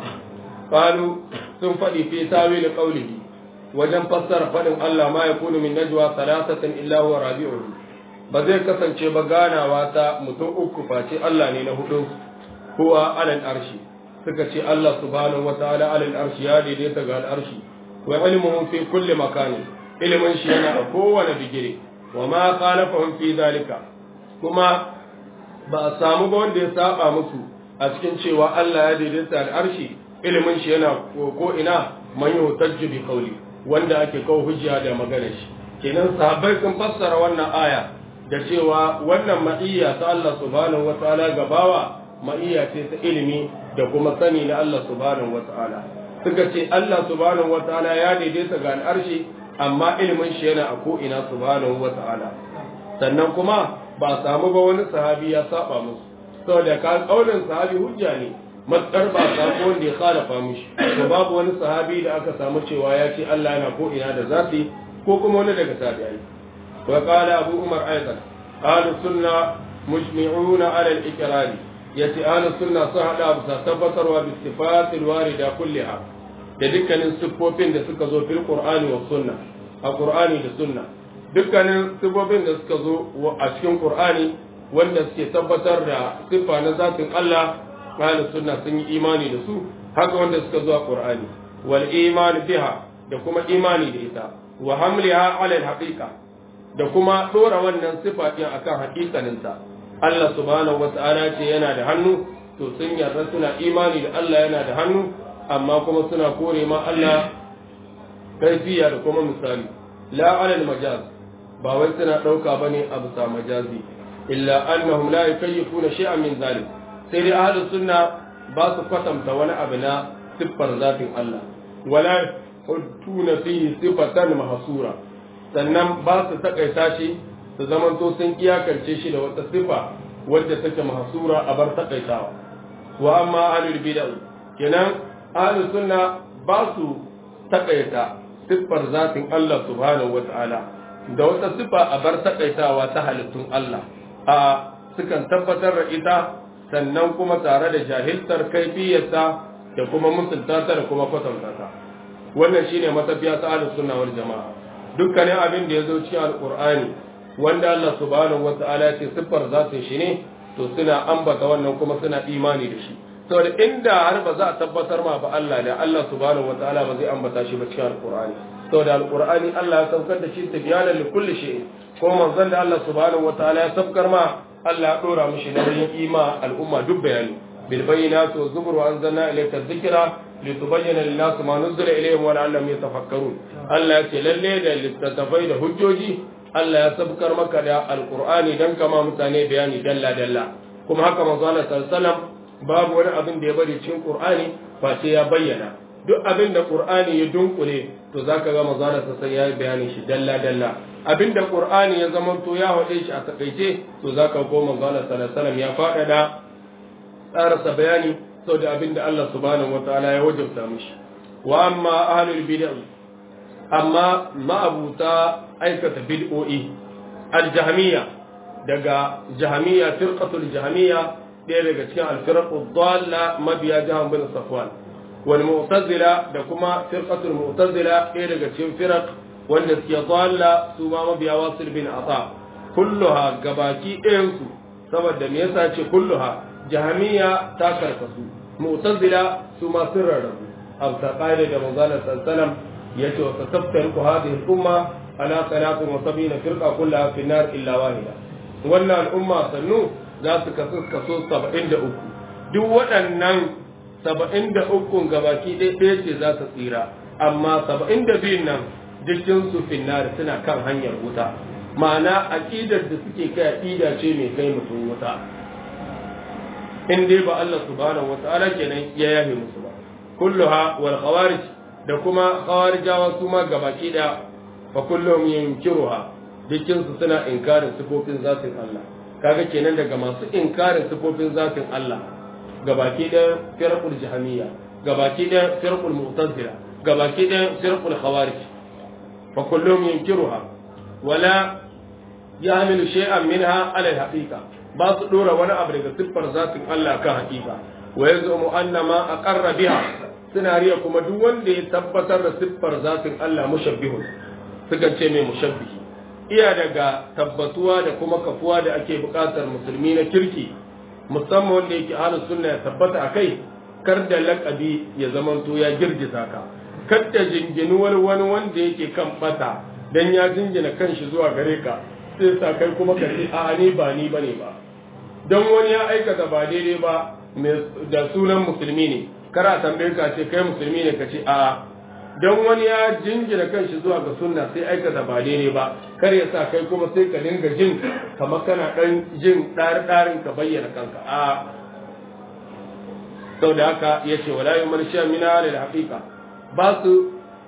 A: qalu sun faɗi fi tawil qawlihi wajen fassara faɗin Allah ma ya kunu min najwa salasatan illa huwa rabi'uhu ba zai kasance ba ganawa ta mutum uku face Allah ne na hudu huwa alal arshi suka ce Allah subhanahu wataala alal arshi ya daidaita ga al arshi wa ilmuhu fi kulli makani ilmin shi yana a kowane bigire wa ma khalafahum fi zalika kuma ba a samu ba wanda ya saba musu a cikin cewa Allah ya daidaita al arshi ilmin shi yana ko ina man yutajju bi qawli wanda ake kawo hujja da magana shi kenan sahabbai sun fassara wannan aya da cewa wannan ma'iyya ta Allah subhanahu wata'ala gabawa ma'iyya ce ta ilimi da kuma sani na Allah subhanahu wata'ala suka ce Allah subhanahu wata'ala ya daidaita ga al'arshi amma ilimin shi yana a ko'ina subhanahu wata'ala sannan kuma ba samu ba wani sahabi ya saba musu saboda ka kaulin sahabi hujja ne matsar ba samu wanda ya khalafa mishi to babu wani sahabi da aka samu cewa ya ce Allah yana ko ina da zafi ko kuma wani daga tabi'ai wa qala abu umar aidan ahlu sunna mujmi'una ala al-iqrar yace ahlu sunna sun hada abu sa tabbatarwa bi sifatil warida kulliha da dukkanin siffofin da suka zo fil qur'ani wa sunna a qur'ani da sunna dukkanin siffofin da suka zo a cikin qur'ani wanda suke tabbatar da siffa na zatin Allah ahlus sunna sun yi imani da su haka wanda suka zuwa qur'ani wal iman biha da kuma imani da ita wa hamliha ala al haqiqa da kuma dora wannan sifa din akan haƙiƙanin ta Allah subhanahu wata'ala ce yana da hannu to sun yarda suna imani da Allah yana da hannu amma kuma suna kore ma Allah kaifiya da kuma misali la ala al majaz ba wai suna dauka bane a bisa majazi illa annahum la yukayyifuna shay'an min zalik sai dai ahlus sunna ba su kwatanta wani abu na siffar zatin Allah wala huttuna fihi sifatan mahsura sannan ba su takaita shi su zamanto sun iyakance shi da wata sifa wadda take mahsura a bar takaitawa wa amma ahlul bid'ah kenan ahlus sunna ba su takaita siffar zatin Allah subhanahu wata'ala da wata sifa a bar takaitawa ta halittun Allah a sukan tabbatar da ita sannan kuma tare da jahiltar kaifiyarta da kuma mutunta ta da kuma kwatanta ta wannan shine matafiya ta ahlus sunna wal jamaa dukkanin abin da yazo cikin alqur'ani wanda Allah subhanahu wataala ya ce siffar zatin shi ne to suna ambata wannan kuma suna imani da shi saboda inda har ba za a tabbatar ma ba Allah da Allah subhanahu wataala ba zai ambata shi ba cikin alqur'ani saboda alqur'ani Allah ya saukar da shi tibyanan li kulli shay ko manzon da Allah subhanahu wataala ya saukar ma Allah ya dora mishi nauyin ima al'umma duk bayani bil bayyinati wa zubur wa anzalna ilayka dhikra litubayyana lin-nasi ma nuzila ilayhim wa la'allahum yatafakkarun Allah ya ce lalle da littattafai da hujjoji Allah ya sabkar maka da alqur'ani dan kama mutane bayani dalla dalla kuma haka manzo Allah sallallahu alaihi wasallam babu wani abin da ya bari cikin qur'ani face ya bayyana duk abin da qur'ani ya dunkule to zaka ga manzo Allah sallallahu alaihi wasallam ya bayani shi dalla dalla abinda qur'ani ya zama to ya hade shi a takaice to zaka ko manzo Allah sallallahu alaihi wasallam ya faɗaɗa tsarasa bayani sau da abin da Allah subhanahu wa ta'ala ya wajabta mishi wa amma ahlul bid'ah amma ma'abuta aikata bid'o'i al-jahmiyya daga jahmiyya firqatul jahmiyya ɗaya daga cikin al-firqu dhalla mabiya jahan bin safwan wal mu'tazila da kuma firqatul mu'tazila ɗaya daga cikin firaq wanda suke dhalla su ma mabiya wasil bin ata kulluha gabaki ɗayan su saboda me yasa ce kulluha jahmiyya ta karkasu mu'tazila su ma sun rarrabu abu ta ƙa'ida da manzalar sallallahu yace wa tasaffariqu hadhihi al-umma ala 73 firqa kullaha fi an-nar illa wahida wannan al'umma sannu za su kasu kaso 73 duk waɗannan 73 gabaki ɗaya ɗaya ce za su tsira amma 72 nan dukkan su finnar suna kan hanyar wuta ma'ana aqidar da suke kai aqida ce mai kai mutum wuta in dai ba Allah subhanahu wata'ala kenan ya yafe musu ba kulluha wal khawarij da kuma khawarijawa su ma gabaki da fa kullum yunkiruha dukkan su suna inkarin sifofin zatin Allah kaga kenan daga masu inkarin sifofin zatin Allah gabaki da firqul jahamiyya gabaki da firqul mu'tazila gabaki da firqul khawarij fa kullum yunkiruha wala ya'malu shay'an minha ala al-haqiqa ba su dora wani abu daga siffar zatin Allah kan haqiqa wa yazumu anna ma aqarra biha suna riya kuma duk wanda ya tabbatar da siffar zatin Allah mushabbihun suka ce mai mushabbihi iya daga tabbatuwa da kuma kafuwa da ake buƙatar musulmi na kirki musamman wanda yake ahlus sunna ya tabbata akai kar da laqabi ya zamanto ya girgiza ka kar da jinginu wani wani wanda yake kan bata dan ya jingina kanshi zuwa gare ka sai sa kai kuma ka ce a ni ba ni bane ba dan wani ya aikata ba daidai ba da sunan musulmi ne kara tambaye ka ce kai musulmi ne ka ce a don wani ya jingina kanshi zuwa ga sunna sai aikata ba daidai ba kar ya sa kai kuma sai ka dinga jin kamar kana dan jin ɗari ka bayyana kanka a sau da haka ya ce wala yi marshiya mina da haƙiƙa ba su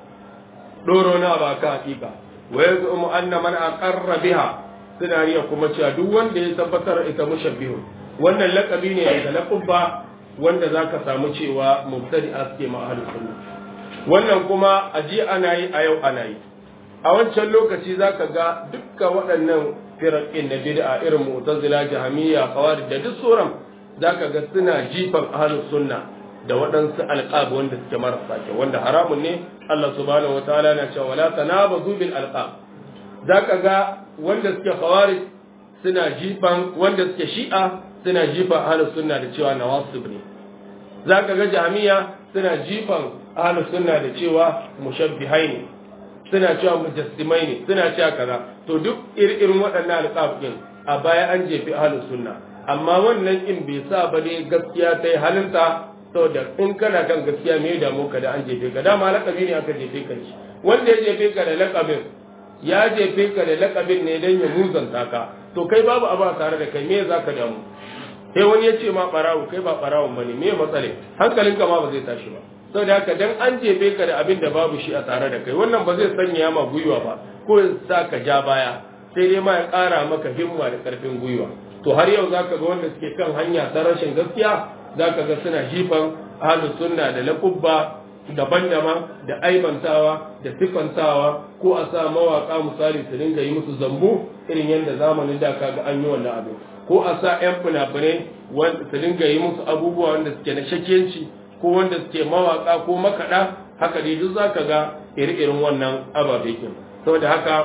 A: ɗoro na ba ka haƙiƙa wa ya zo mu anna man aqarra biha suna riya kuma cewa duk wanda ya tabbatar ita mushabbihu wannan laƙabi ne daga laƙubba wanda za ka samu cewa mubtadi a suke ma'ahalin sunna wannan kuma a ji ana yi a yau ana yi a wancan lokaci za ka ga dukkan waɗannan firaƙin na bid'a irin mu'tazila jahamiyya kawari da duk sauran za ka ga suna jifan ahalin sunna da waɗansu alƙab wanda suke marasa kyau wanda haramun ne Allah subhanahu wataala na cewa wala tanabazu bil alqab za ka ga wanda suke khawarij suna jifan wanda suke shi'a suna jifan ahlus sunna da cewa nawasib ne zaka ga jami'a suna jifan ahlus sunna da cewa mushabbihai ne suna cewa mujassimai ne suna cewa kaza to duk irin waɗannan alƙafin a baya an jefi ahlus sunna amma wannan in bai sa ba ne gaskiya ta yi halinta saboda in kana kan gaskiya me ya damu ka da an jefe ka dama lakabi ne aka jefe ka shi wanda ya jefe ka da lakabin ya jefe ka da lakabin ne don ya muzanta ka to kai babu abu a tare da kai me za ka damu sai wani ya ce ma barawo kai ba barawon bane me matsale hankalinka ma ba zai tashi ba saboda haka dan an jefe ka da abin da babu shi a tare da kai wannan ba zai sanya ma gwiwa ba ko ya sa ka ja baya sai dai ma ya ƙara maka himma da ƙarfin gwiwa to har yau zaka ga wanda suke kan hanya ta rashin gaskiya zaka ga suna jifan ahlus sunna da laqubba daban-daban da aibantawa da sifantawa ko a sa mawaka misali su dinga yi musu zambu irin yadda zamanin da kaga an yi wannan abin ko a sa 'yan fina-finai wanda su dinga yi musu abubuwa wanda suke na shakiyanci ko wanda suke mawaka ko makaɗa haka dai duk zaka ga iri-irin wannan ababe ke saboda haka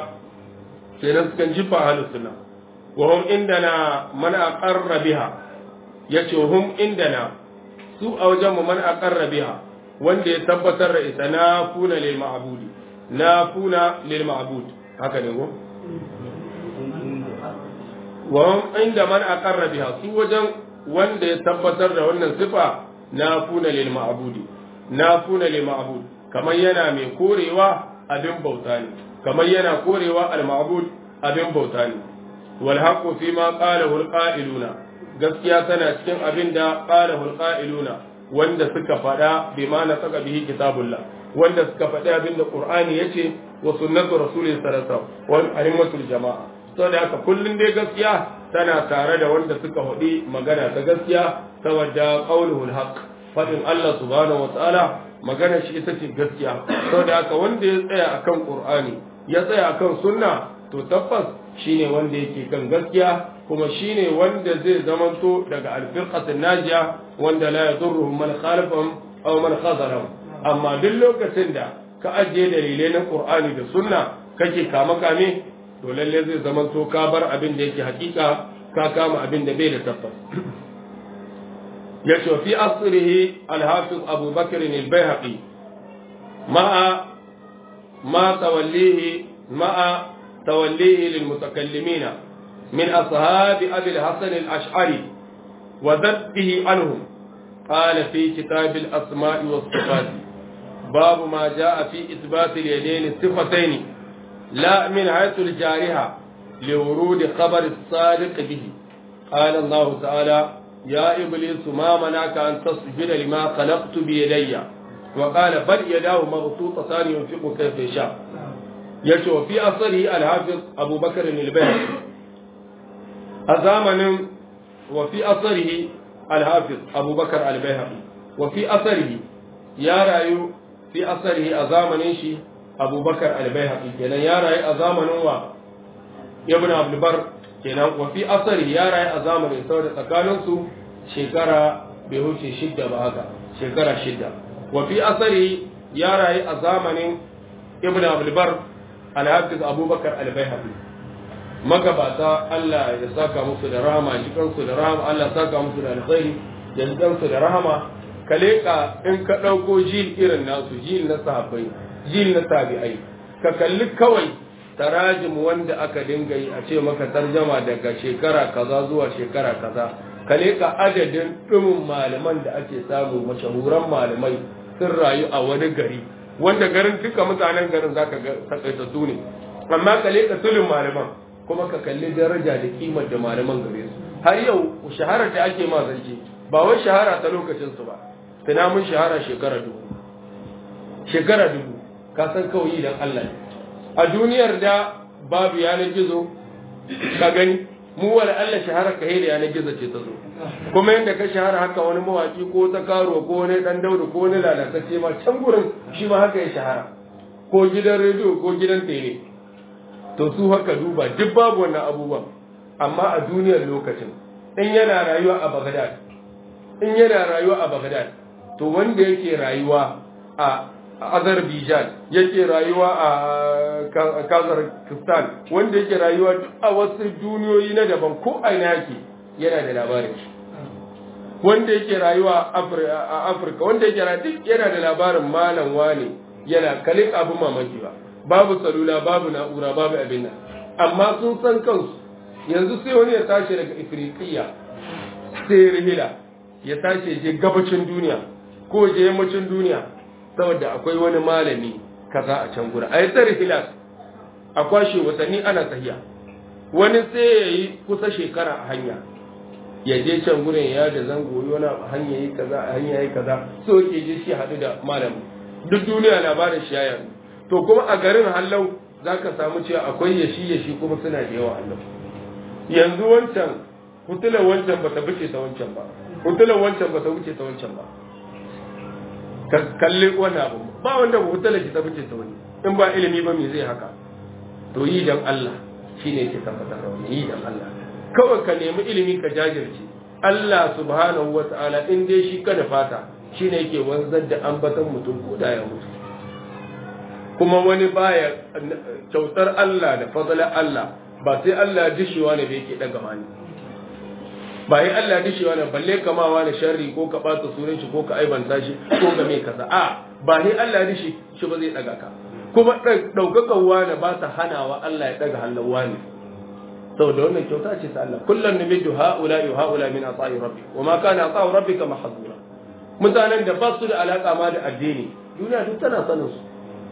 A: kenan sukan jifa halin suna wa hum indana man aqarra biha yace hum indana su a wajen mu man aqarra biha wanda ya tabbatar da ita na kuna lil ma'budi na kuna lil ma'bud haka ne ko wa inda man aqarra biha su wajen wanda ya tabbatar da wannan sifa na kuna lil ma'budi na kuna lil ma'bud kamar yana mai korewa abin bauta ne kamar yana korewa al ma'bud abin bauta ne wal haqqu fi ma qalahu al qa'iluna gaskiya tana cikin abin da qalahu al qa'iluna wanda suka faɗa bi ma na saka bihi kitabullah wanda suka faɗi abin da qur'ani yace wa sunnatu rasulillahi sallallahu alaihi wasallam wal a'immatul jama'a saboda haka kullun dai gaskiya tana tare da wanda suka hudi magana ta gaskiya saboda qauluhul haqq faɗin Allah subhanahu wataala magana shi ita ce gaskiya saboda haka wanda ya tsaya akan Qur'ani ya tsaya akan sunna to tabbas shine wanda yake kan gaskiya kuma shine wanda zai zamanto daga alfirqatin najiya wanda la yadurruhum man khalafahum aw man khazalahum amma duk lokacin da ka ajiye dalilai na Qur'ani da sunna kake kama kame to lalle zai zamanto ka bar abin da yake hakika ka kama abin da bai da tabbas yace fi asrihi al-hafiz Abu Bakr al-Baihaqi ma'a ma tawallihi ma'a tawallihi lil-mutakallimina min ashab Abi al-Hasan al-Ash'ari wa dhabbihi anhum قال في كتاب الأسماء والصفات باب ما جاء في إثبات اليدين الصفتين لا من حيث الجارحة لورود خبر الصادق به قال الله تعالى يا إبليس ما منعك أن تصجد لما خلقت بيدي وقال بل يداه مبسوطتان ينفق كيف يشاء يشوف في أصله الحافظ أبو بكر البيهقي أزامن وفي أصله الحافظ أبو بكر البيهقي وفي أثره يا رايو في أثره أزامن شي أبو بكر البيهقي كنا يا راي أزامن و ابن عبد البر كنا وفي أثره يا راي أزامن سورة تكالنسو شكرا بهوشي شدة بهذا شكرا شدة وفي أثره يا راي أزامن ابن عبد البر الحافظ أبو بكر البيهقي magabata Allah ya saka musu da rahama jikansu da rahama Allah ya saka musu da alkhairi da jikansu da rahama ka leka in ka ɗauko jil irin nasu jil na sahabbai jil na tabi'ai ka kalli kawai tarajim wanda aka dinga yi a ce maka tarjama daga shekara kaza zuwa shekara kaza ka leka adadin ɗumin malaman da ake samu mashahuran malamai sun rayu a wani gari wanda garin duka mutanen garin zaka ga takaitattu ne amma ka leka tulin malaman kuma ka kalli daraja da kimar da malaman gare su har yau shaharar da ake ma zance ba wai shahara ta lokacin su ba tuna mun shahara shekara dubu shekara dubu ka san kawai dan Allah ne a duniyar da babu yanar gizo ka gani mu wala Allah shahara ka da yanar gizo ce ta zo kuma yadda ka shahara haka wani mawaki ko ta karo ko wani dan daudu ko wani lalatacce ma can gurin shi ma haka ya shahara ko gidan rediyo ko gidan tele to su haka duba duk babu wannan abubuwan amma a duniyar lokacin in yana rayuwa a Baghdad in yana rayuwa a Baghdad to wanda yake rayuwa a Azerbaijan yake rayuwa a Kazakhstan wanda yake rayuwa a wasu duniyoyi na daban ko aina yake yana da labarin shi wanda yake rayuwa a Afirka wanda yake rayuwa duk yana da labarin malam wane yana kalin abin mamaki ba babu salula babu na'ura babu abin nan amma sun san kansu yanzu sai wani ya tashi daga ifriqiya sai rihila ya tashi je gabacin duniya ko je yammacin duniya saboda akwai wani malami kaza a can gura a yi ta rihila a kwashe watanni ana tahiya wani sai ya yi kusa shekara a hanya ya je can gurin ya da zango wani hanya yi kaza a hanya yi kaza so ke je shi haɗu da malami duk duniya labarin shi ya yanzu to kuma a garin hallau za ka samu cewa akwai yashi yashi kuma suna da yawa hallau yanzu wancan hutulan wancan ba ta wuce ta wancan ba hutulan wancan ba ta wuce ta wancan ba ka kalli wani abu ba wanda ba hutulan shi ta wuce ta wani in ba ilimi ba me zai haka to yi dan Allah shine ke tabbatar da wani yi dan Allah kawai ka nemi ilimi ka jajirce Allah subhanahu wa ta'ala in dai shi ka da fata shine yake wanzar da ambaton mutum ko da ya mutu kuma wani baya kyautar Allah da fadalar Allah ba sai Allah dishewa ne da yake daga mani ba yi Allah dishewa ne balle kamawa da sharri ko ka bata sunan shi ko ka aibanta shi ko ga mai kaza a ba ni Allah dishi shi ba zai daga ka kuma daukakan wani ba ta hanawa Allah ya daga hannun wani saboda wannan kyauta ce ta Allah kullum numiddu haula wa haula min ata'i rabbi wa ma kana ata'u rabbika mahzura mutanen da ba su da alaka ma da addini duniya duk tana sanin su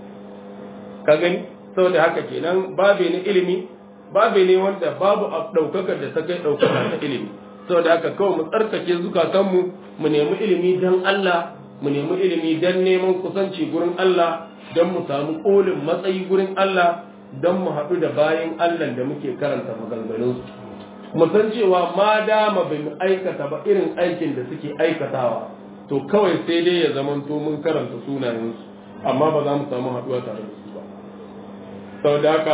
A: ka gani saboda haka kenan babe ne ilimi babe ne wanda babu ɗaukakar da ta kai ɗaukaka ta ilimi saboda haka kawai mu tsarkake zukatanmu mu nemi ilimi don Allah mu nemi ilimi don neman kusanci gurin Allah don mu samu ƙolin matsayi gurin Allah don mu haɗu da bayan Allah da muke karanta maganganunsu mu san cewa ma dama bai mu aikata ba irin aikin da suke aikatawa to kawai sai dai ya zamanto mun karanta sunayensu amma ba za mu samu haɗuwa tare da su ba sau da haka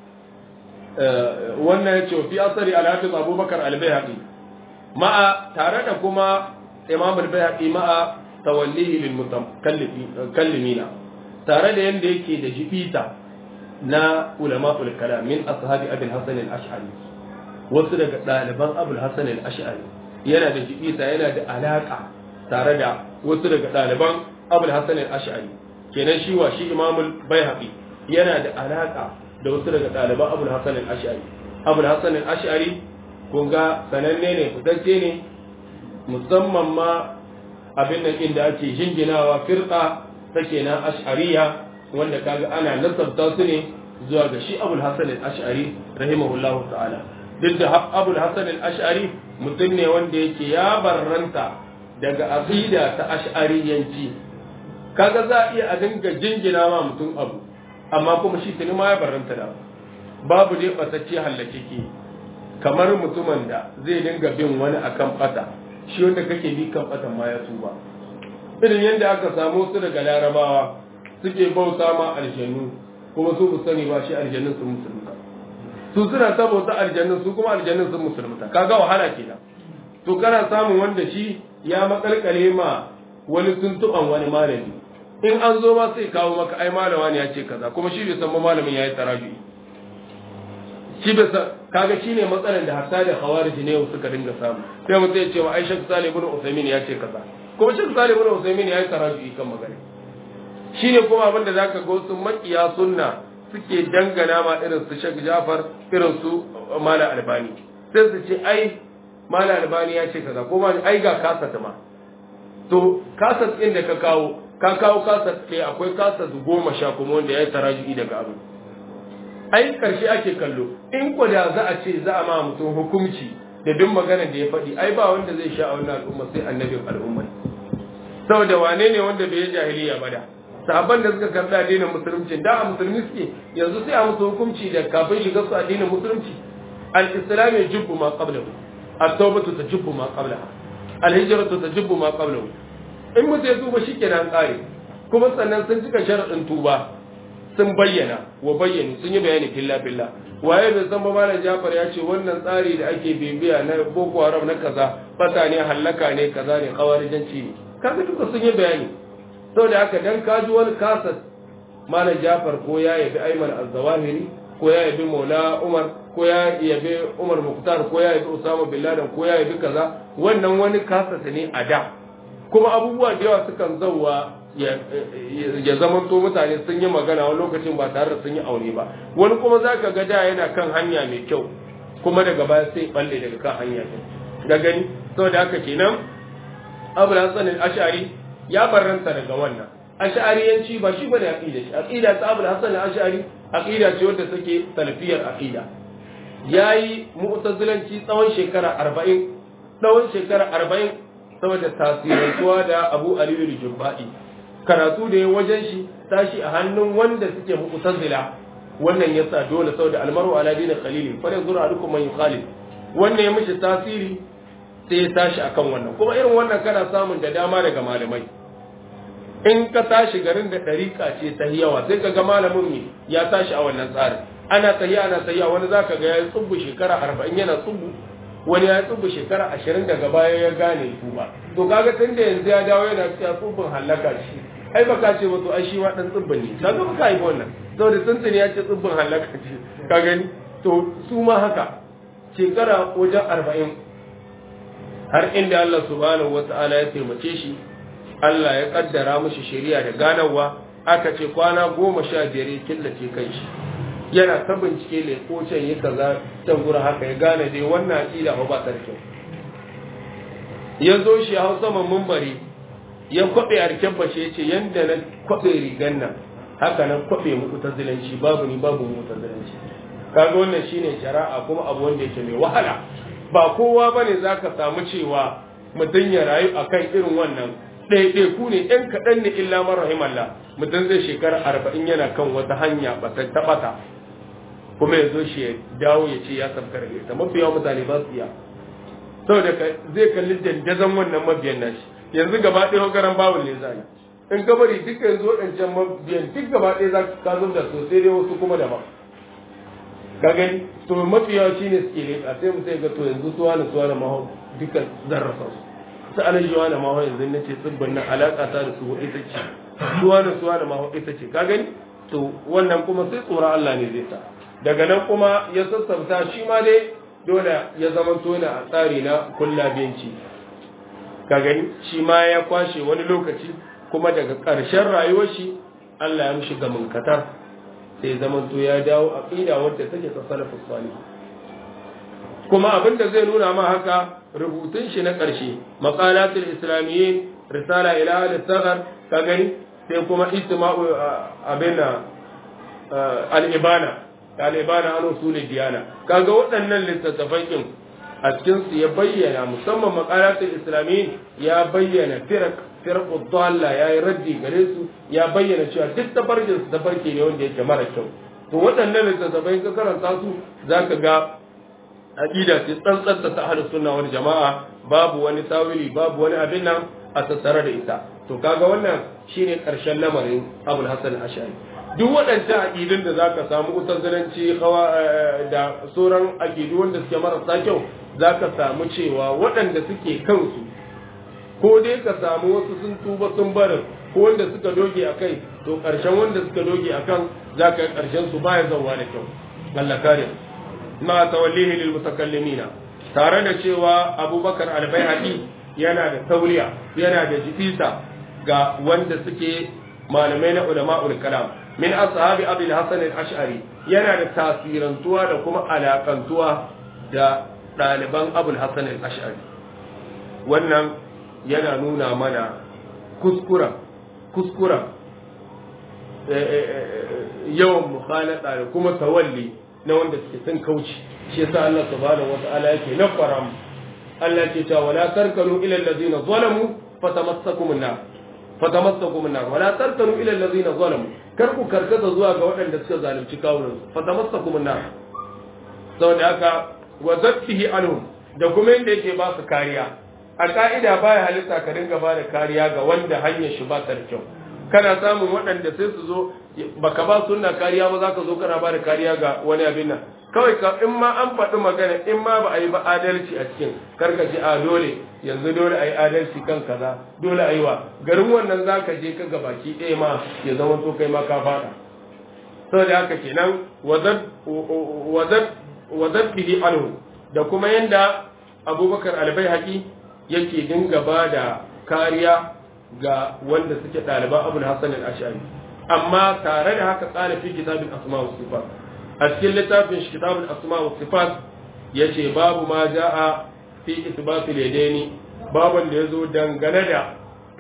A: wannan ya ce fi asari alhafiz abubakar albayhaqi ma'a tare da kuma imam albayhaqi ma'a tawallihi lil mutakallimina tare da yanda yake da jibita na ulama'ul kalam min ashabi abul hasan al-ash'ari wasu daga ɗaliban abul hasan al-ash'ari yana da jibita yana da alaka tare da wasu daga ɗaliban abul hasan al-ash'ari kenan shi wa shi imamul bayhaqi yana da alaka da wasu daga ɗaliban abul hasan al-ash'ari abul hasan al-ash'ari kun ga sananne ne fitacce ne musamman ma abin nan inda ake jinginawa firqa take na ash'ariya wanda kaga ana nasabta su ne zuwa ga shi abul hasan al-ash'ari rahimahullahu ta'ala duk da abul hasan al-ash'ari mutum ne wanda yake ya barranta daga aqida ta ash'ariyanci kaga za a iya a dinga jingina ma mutum abu amma kuma shi tuni ma ya barranta da babu dai batacce hallake ke kamar mutumin da zai dinga bin wani akan bata shi wanda kake bi kan batan ma ya tuba irin yadda aka samu su daga larabawa suke bauta ma aljannu kuma su sani ba shi aljannun sun musulunta su suna ta bauta aljannun su kuma aljannun sun musulunta kaga wahala kenan to kana samun wanda shi ya makalkale ma wani tuntuban wani malami in an zo ma sai kawo maka ai malama ne ya ce kaza kuma shi bai san ba malamin yayi tarabi shi bai san kaga shine matsalar da hatta da khawarij ne suka dinga samu sai mutum ya ce wa Aisha Salih ibn Usaymin ya ce kaza kuma shi Salih ibn Usaymin yayi tarabi kan magana shine kuma abin da zaka ga wasu makiya sunna suke dangana ma irin su Sheikh Jafar irin su Malam Albani sai su ce ai Malam Albani ya ce kaza kuma ai ga kasata ma to kasat ɗin da ka kawo ka kawo kasat ke akwai kasat goma sha kuma wanda ya yi taraji'i daga abu ai karshe ake kallo in ko da za a ce za a ma mutum hukunci da duk maganar da ya faɗi ai ba wanda zai sha a wannan al'umma sai annabin al'umma saboda wane ne wanda bai yi jahiliya ba da sahabban da suka karɓi addinin musulunci da a musulmi suke yanzu sai a musu hukunci da kafin shiga su addinin musulunci al-islam ya jubbu ma qablahu at-tawbatu tajubbu ma qablaha al-hijratu tajubbu ma qablahu in mutum ya tuba shikenan kare kuma sannan sun cika sharadin tuba sun bayyana wa bayyana sun yi bayani filla filla waye bai san ba malam Jafar ya ce wannan tsari da ake bibiya na Boko Haram na kaza fata ne hallaka ne kaza ne kawarijanci ne kaga duka sun yi bayani saboda haka dan ka ji wani kasas malam Jafar ko ya yabi Ayman Az-Zawahiri ko ya yabi Maula Umar ko ya yabi Umar Muktar ko ya yabi Usama bin Laden ko ya yabi kaza wannan wani kasas ne a da kuma abubuwa da yawa sukan zauwa ya zama to mutane sun yi magana wani lokacin ba tare da sun yi aure ba wani kuma za ka ga da yana kan hanya mai kyau kuma daga baya sai balle daga kan hanya ɗin da gani saboda haka kenan abu da sanin ashari ya barranta daga wannan ash'ariyanci ba shi bane aqida shi aqida ta abu da hasan ashari aqida ce wanda take salafiyar aqida yayi mu'tazilanci tsawon shekara 40 tsawon shekara 40 saboda tasirantuwa da Abu Aliyu al-Jubba'i karatu da ya wajen shi tashi a hannun wanda suke mu'tazila wannan yasa dole saboda almaru ala dinin khalili fa yanzuru alukum man yukhalif wannan ya mishi tasiri sai ya tashi akan wannan kuma irin wannan kana samun da dama daga malamai in ka tashi garin da ɗariƙa ce ta yawa sai ka ga malamin ne ya tashi a wannan tsarin ana tahiya ana tahiya wani zaka ga ya yi tsubbu shekara arba'in yana tsubbu wani ya tsubu shekara ashirin daga baya ya gane tuba to kaga tun da yanzu ya dawo yana cewa tsubin hallaka shi ai baka ce wato ai shi ma dan tsubbin ne ka zo ka yi wannan saboda tuntuni ya ce tsubbin hallaka ce ka gani to su ma haka shekara wajen arba'in har inda Allah subhanahu wata'ala ya taimake shi Allah ya kaddara mishi shari'a da ganawa aka ce kwana goma sha biyar ya killace kan shi yana ta bincike ne ko can yi kaza can gura haka ya gane dai wannan aqida ba ta kyau ya zo shi hau saman mumbari ya kwabe arken bashe ya ce yanda na kwabe rigan nan haka nan kwabe muku ta zilanci babu ni babu mu ta zilanci kaga wannan shine shari'a kuma abu wanda yake mai wahala ba kowa bane zaka samu cewa mutum ya rayu akan irin wannan ɗaiɗai ku ne ɗan kaɗan ne illa man rahimallah mutum zai shekara arba'in yana kan wata hanya ba ta taɓata kuma ya zo shi ya dawo ya ce ya sabkar da ita mafi yawan mutane ba su iya saboda zai kalli dandazon wannan mabiyan nashi yanzu gaba ɗaya garan bawul ne zai in ka bari duka yanzu waɗancan mabiyan duk gaba ɗaya za ka zo da su sai dai wasu kuma daban ka gani to mafi yawa shine suke leƙa sai mu sai ga to yanzu suwa na suwa na maho duka zarrafa su su ana jiwa na maho yanzu na ce tsibbin nan alaƙa ta da su ita ce suwa na suwa na maho ita ce ka gani to wannan kuma sai tsoron Allah ne zai sa daga nan kuma ya sassauta shi ma dai dole ya zama tona a tsari na kullabiyanci ka gani shi ma ya kwashe wani lokaci kuma daga ƙarshen rayuwar shi Allah ya mishi gamin katar sai zaman to ya dawo aqida wadda take ta salafus salih kuma abin da zai nuna ma haka rubutun shi na ƙarshe maqalatul islamiyyin risala ila al-saghar ka gani sai kuma istima'u abina al-ibana al-ibana an usul diyana kaga waɗannan littattafai kin a cikin su ya bayyana musamman maqalatul islamiyyin ya bayyana firq firqu dalla yayi raddi gare su ya bayyana cewa duk tafarkin su tafarki ne wanda yake mara kyau to waɗannan littattafai ka karanta su zaka ga aqida ce tsantsanta ta ahlus sunna wal jama'a babu wani tawili babu wani abin nan a tattare da ita to kaga wannan shine karshen lamarin Abul Hasan Ash'ari duk waɗancan aqidun da zaka samu utazilanci da sauran aqidu wanda suke marasa kyau zaka samu cewa waɗanda suke kansu ko dai ka samu wasu sun tuba sun barin ko wanda suka doge a kai to ƙarshen wanda suka doge a kan za ka yi ƙarshen su baya zauwa da kyau Allah kare ma tawallihi lil mutakallimina tare da cewa Abubakar al-Baihaqi yana da tauriya yana da jifisa ga wanda suke malamai na ulama'ul kalam min ashabi Abi al-Hasan al-Ash'ari yana da tasirantuwa da kuma alakantuwa da ɗaliban Abu al-Hasan al-Ash'ari wannan yana nuna mana kuskura kuskura yawan mukhalata da kuma tawalli na wanda suke sun kauce shi yasa Allah subhanahu wata'ala yake na faram Allah ke cewa wala tarkanu ila allazina zalamu fatamassakum an-nar fatamassakum an-nar wala tarkanu ila allazina zalamu kar ku karkata zuwa ga waɗanda suka zalunci kawunan fatamassakum an-nar saboda haka wa zattihi anhum da kuma yanda yake ba su kariya a ka'ida baya halitta ka dinga ba da kariya ga wanda hanyar shi ba ta da kyau kana samun waɗanda sai su zo baka ba sunna kariya ba za ka zo kana ba da kariya ga wani abin nan kawai ka in ma an faɗi magana in ma ba a yi ba adalci a cikin karka ce a dole yanzu dole a yi adalci kan kaza dole a yi wa garin wannan za ka je ka ga baki ɗaya ma ya zama to kai ma ka faɗa saboda haka kenan wazat bihi anhu da kuma yanda abubakar albai haƙi yake dinga ba da kariya ga wanda suke ɗaliban abul hassan al-ashari amma tare da haka tsara fi kitabin asma wa sifat a cikin littafin shi kitabin asma wa sifat yace babu ma ja'a fi isbatul yadaini baban da yazo dangane da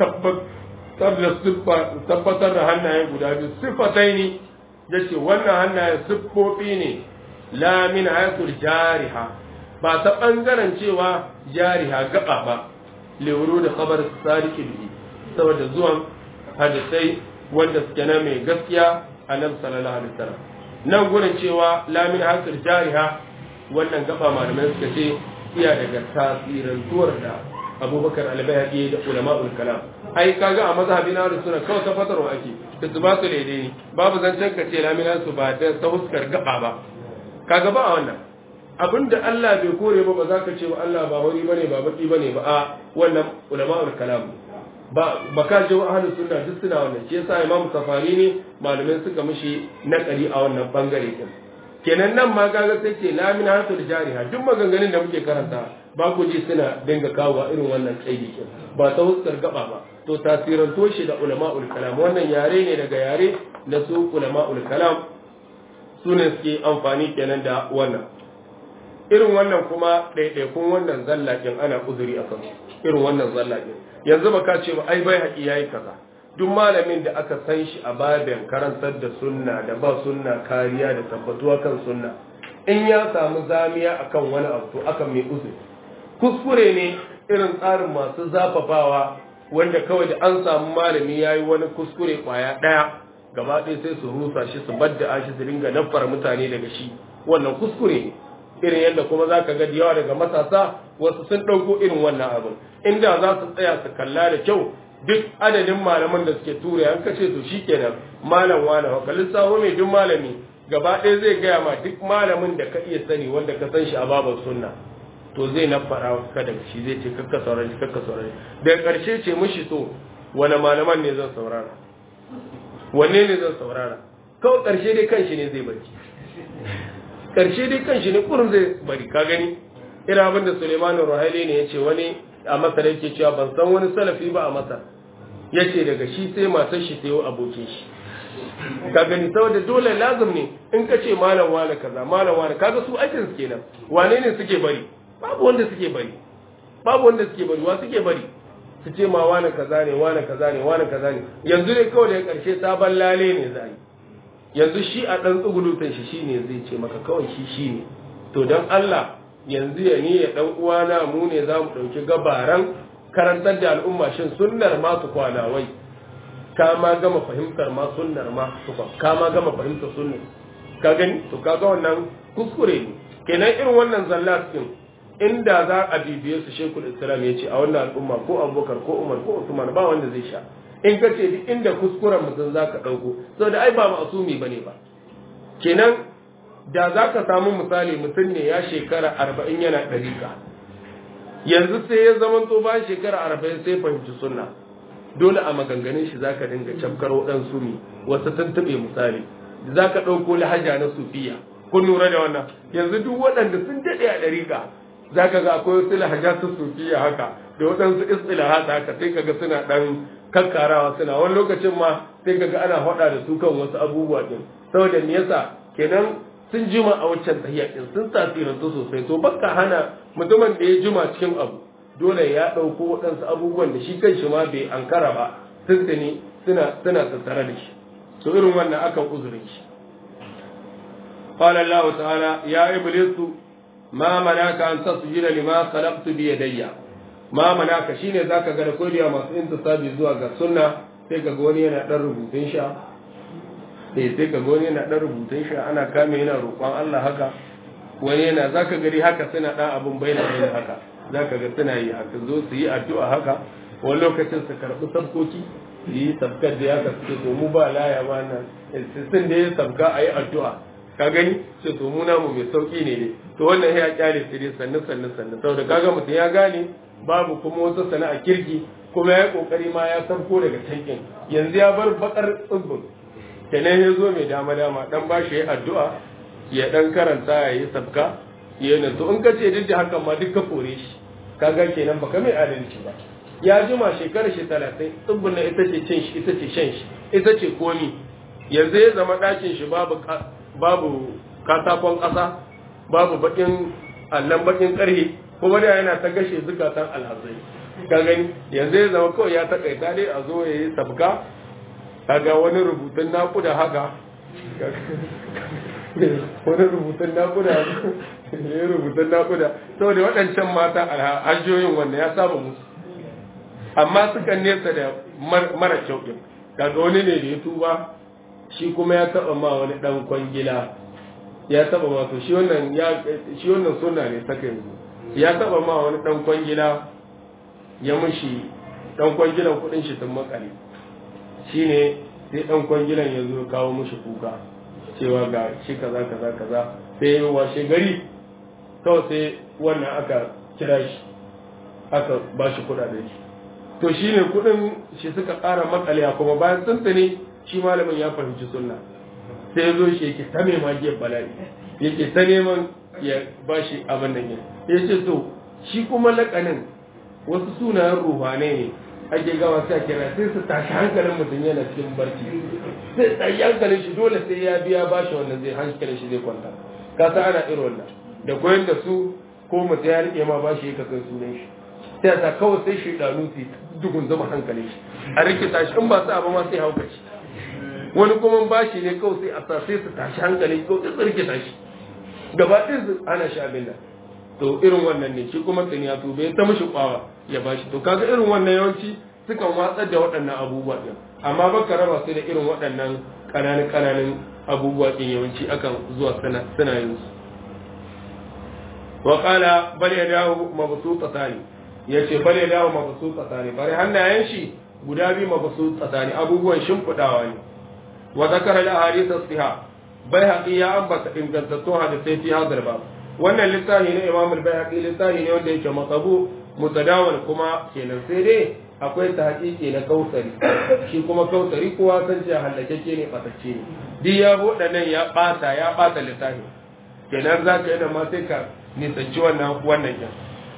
A: tabbatar da hannaye guda biyu sifataini yace wannan hannaye siffofi ne la min hayatul jariha ba ta bangaren cewa jariha gaba ba lewuro da khabar sadiki bihi saboda zuwan hadisai wanda suke na mai gaskiya annabi sallallahu alaihi wasallam nan gurin cewa lamin hasir jariha wannan gaba malamai suka ce iya daga tasirantuwar da abubakar albayhaqi da ulama'ul kalam ai kaga a mazhabin ahlus sunna kawai tabbatarwa ake isbatu ne babu zancen ka ce lamin su ba da ta huskar gaba ba kaga ba a wannan abinda Allah bai kore ba ba za ka ce wa Allah ba wani bane ba baki bane ba a wannan ulama'ul kalam ba ba ka ji ahlus sunna duk suna wannan shi yasa imamu safari ne malamai suka mishi nakari a wannan bangare din kenan nan ma kaga sai ce la min hasul jariha duk maganganun da muke karanta ba ku ji suna dinga kawo irin wannan kaidi kin ba ta huskar gaba ba to tasiranto shi da ulama'ul kalam wannan yare ne daga yare na su ulama'ul kalam su ne suke amfani kenan da wannan irin wannan kuma ɗaiɗaikun wannan zallakin ana uzuri a kansu irin wannan zallakin yanzu ba ka ce ba ai bai haƙi yayi kaza duk malamin da aka san shi a babin karantar da sunna da ba sunna kariya da tabbatuwa kan sunna in ya samu zamiya akan wani abu to aka mai uzuri kuskure ne irin tsarin masu zafafawa wanda kawai da an samu malami ya yi wani kuskure kwaya ɗaya gaba ɗaya sai su rusa shi su badda shi su dinga nafar mutane daga shi wannan kuskure ne irin yadda kuma za ka ga da yawa daga matasa wasu sun ɗauko irin wannan abin inda za su tsaya su kalla da kyau duk adadin malaman da suke tura an kace to shikenan malam wani ka lissafo mai duk malami gaba ɗaya zai gaya ma duk malamin da ka iya sani wanda ka san shi a babar sunna to zai nafara ka daga shi zai ce kakka saurari kakka saurari daga ƙarshe ce mishi to wani malaman ne zan saurara wanne ne zan saurara kawai ƙarshe dai kanshi ne zai bari ƙarshe dai kanshi ne kurin zai bari ka gani ina abin da Suleiman Ruhaili ne ya ce wani a Masar yake cewa ban san wani salafi ba a Masar ya ce daga shi sai matar shi sai abokin shi ka gani saboda dole lazim ne in ka ce malam wane kaza malam wane kaga su aikin su kenan wane ne suke bari babu wanda suke bari babu wanda suke bari wa suke bari su ce ma wane kaza ne wane kaza ne wane kaza ne yanzu ne kawai da karshe sabon lale ne za yi yanzu shi a dan tsugulutan shi shine zai ce maka kawai shi shine to dan Allah yanzu ya ni ya dan uwana mu ne za mu dauki gabaran karantar da al'umma shin sunnar ma su kwana wai ka ma gama fahimtar ma sunnar ma su ka ma gama fahimtar sunnar ka gani to kaga wannan kuskure ne kenan irin wannan zallat din inda za a bibiye su shekul islam ya ce a wannan al'umma ko abubakar ko umar ko usman ba wanda zai sha in ka ce duk inda kuskuren mutum za ka ɗauko saboda ai ba ma'asumi ba ne ba kenan da za ka samu misali mutum ne ya shekara arba'in yana ɗariƙa yanzu sai ya zama to bayan shekara arba'in sai fahimci sunna dole a maganganun shi za ka dinga cafkar waɗansu ne wasu tuntuɓe misali za ka ɗauko lahaja na sufiya kun lura da wannan yanzu duk waɗanda sun daɗe a ɗariƙa za ka ga akwai wasu lahajatu sufiya haka da waɗansu istilahat haka sai kaga suna ɗan kakkarawa suna wani lokacin ma sai kaga ana faɗa da su kan wasu abubuwa ɗin saboda me yasa kenan sun jima a waccan tahiyya ɗin sun tasirantu sosai to baka hana mutumin da ya jima cikin abu dole ya ɗauko waɗansu abubuwan da shi kan shi ma bai ankara ba tuntuni suna suna tattare da shi to irin wannan akan uzurin shi قال الله تعالى يا إبليس ma manaka an tasjuda lima khalaqtu bi yadayya ma manaka shine zaka ga da kodiya masu intisabi zuwa ga sunna sai ka ga wani yana dan rubutun sha eh sai ka ga wani yana dan rubutun sha ana kame yana roƙon Allah haka wani yana zaka gari haka suna dan abun bayyana bayyana haka zaka ga suna yi haka zo su yi addu'a haka wani lokacin su karɓi sabkoki su yi sabkar da ya ka suke to mu ba laya ba nan sun da ya sabka a yi addu'a ka gani ce to mu namu mai sauki ne ne to wannan ya kyale su dai sannu sannu sannu saboda kaga mutum ya gane babu kuma wata sana'a kirki kuma ya kokari ma ya sabko daga tankin yanzu ya bar bakar tsibbin kenan ya zo mai dama dama dan ba shi addu'a ya dan karanta ya yi sabka ya yi to in ka ce duk da hakan ma duk ka kore shi kaga kenan baka mai adalci ba ya jima shekarar shi talatin tsibbin na ita ce cin shi ita ce shan shi ita ce komi yanzu ya zama ɗakin shi babu babu katakon ƙasa babu bakin allon bakin ƙarhe kuma da yana ta gashe zukatan alhazai ka gani yanzu ya zama kawai ya takaita dai a zo ya yi sabga kaga wani rubutun naƙuda haka wani rubutun naƙuda ya rubutun naƙuda saboda waɗancan mata hajjoyin wannan ya saba musu amma sukan nesa da mara kyau ɗin kaga wani ne da ya tuba shi kuma ya taba ma wani dan kwangila ya taba ma to shi wannan ya shi wannan sunna ne saka yanzu ya taba ma wani dan kwangila ya mushi dan kwangilan kudin shi sun makale shine sai dan kwangilan ya zo kawo mushi kuka cewa ga shi kaza kaza kaza sai ya washe gari kawai sai wannan aka kira shi aka ba shi kudaden shi to shine kudin shi suka ƙara makale kuma bayan tuntuni shi malamin ya fahimci sunna sai ya zo shi yake ta mai magiyar bala'i yake ta neman ya ba shi abin nan ya ce to shi kuma lakanin wasu sunayen ruhane ne ake gawa sai kira sai su tashi hankalin mutum yana cikin barci sai tsayi hankalin shi dole sai ya biya ba shi wannan zai hankalin shi zai kwanta ka san ana irin wannan da koyon da su ko mutum ya rike ma ba shi ya kasan sunan shi sai ta kawai sai shi danu su dugun zama hankalin shi a rikita shi in ba su abu ma sai hauka shi wani kuma bashi ne kawai sai a sa sai su tashi hankali ko su tsirkita shi gaba ɗin su ana shi abin da to irin wannan ne shi kuma tsini ya tube ta mishi kwawa ya bashi to kaga irin wannan yawanci sukan watsar da waɗannan abubuwa ɗin amma baka raba su da irin waɗannan ƙananan ƙananan abubuwa ɗin yawanci akan zuwa suna yin su wa qala bal yadahu mabsutatani yace bal yadahu mabsutatani bari hannayen shi guda biyu mabsutatani abubuwan shimfidawa ne wa zakara al ahadith as-sihah bayhaqi ya ambata ingantattun hadisai fi hadar ba wannan littafi ne imam al-bayhaqi littafi ne wanda yake matsabu mutadawal kuma kenan sai dai akwai ta hakiki na kausari shi kuma kausari kowa san cewa hallakeke ne batacce ne duk ya buɗe nan ya ɓata ya ɓata littafi kenan za ka yi da ma sai ka nisanci wannan wannan yan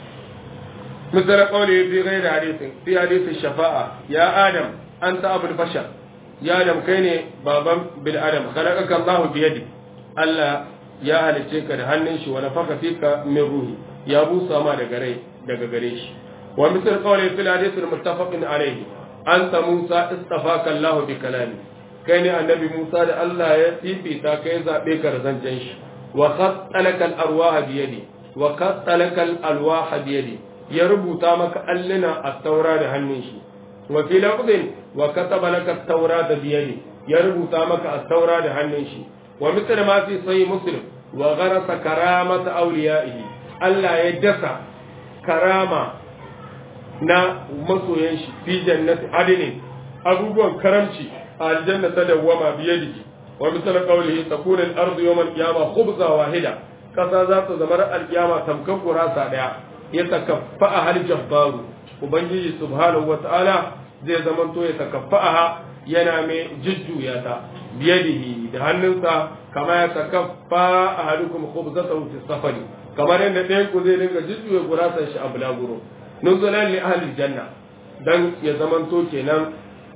A: misal qawli fi ghairi hadithin fi hadithin shafa'a ya adam anta abul bashar ya adam kai ne baban bil adam khalaqaka Allah bi yadi Allah ya halice ka da hannun shi wa nafaka fika min ruhi ya busa ma daga rai daga gare shi wa misal qawli fil hadith al muttafaq alayhi anta Musa istafaka Allah bi kalami kai ne annabi Musa da Allah ya fifita kai zabe ka da zancen shi wa khattalaka al arwaha bi yadi wa khattalaka al alwaha bi yadi ya rubuta maka allina at-taura da hannun shi wa fi lafzin wa kataba laka at-taura da biyadi ya rubuta maka at-taura da hannun shi wa misal ma fi sahih muslim wa gharasa karamata awliyaihi Allah ya dasa karama na masoyan shi fi jannati adnin abubuwan karamci a aljanna ta dawwama biyadihi wa misal qawlihi takuna al-ardu yawm al-qiyamah khubza wahida kasa za ta zama al-qiyama tamkan gurasa daya ya takaffa a hal jabbaru ubangiji subhanahu wata'ala zai zamanto ya takaffa yana mai jujjuya ta biyadihi da hannunsa kama ya takaffa a halukum khubzatahu fi safari kamar yadda ɗayan ku zai dinga jujjuya gurasan shi a bulaguro nuzulan li ahli janna dan ya zamanto kenan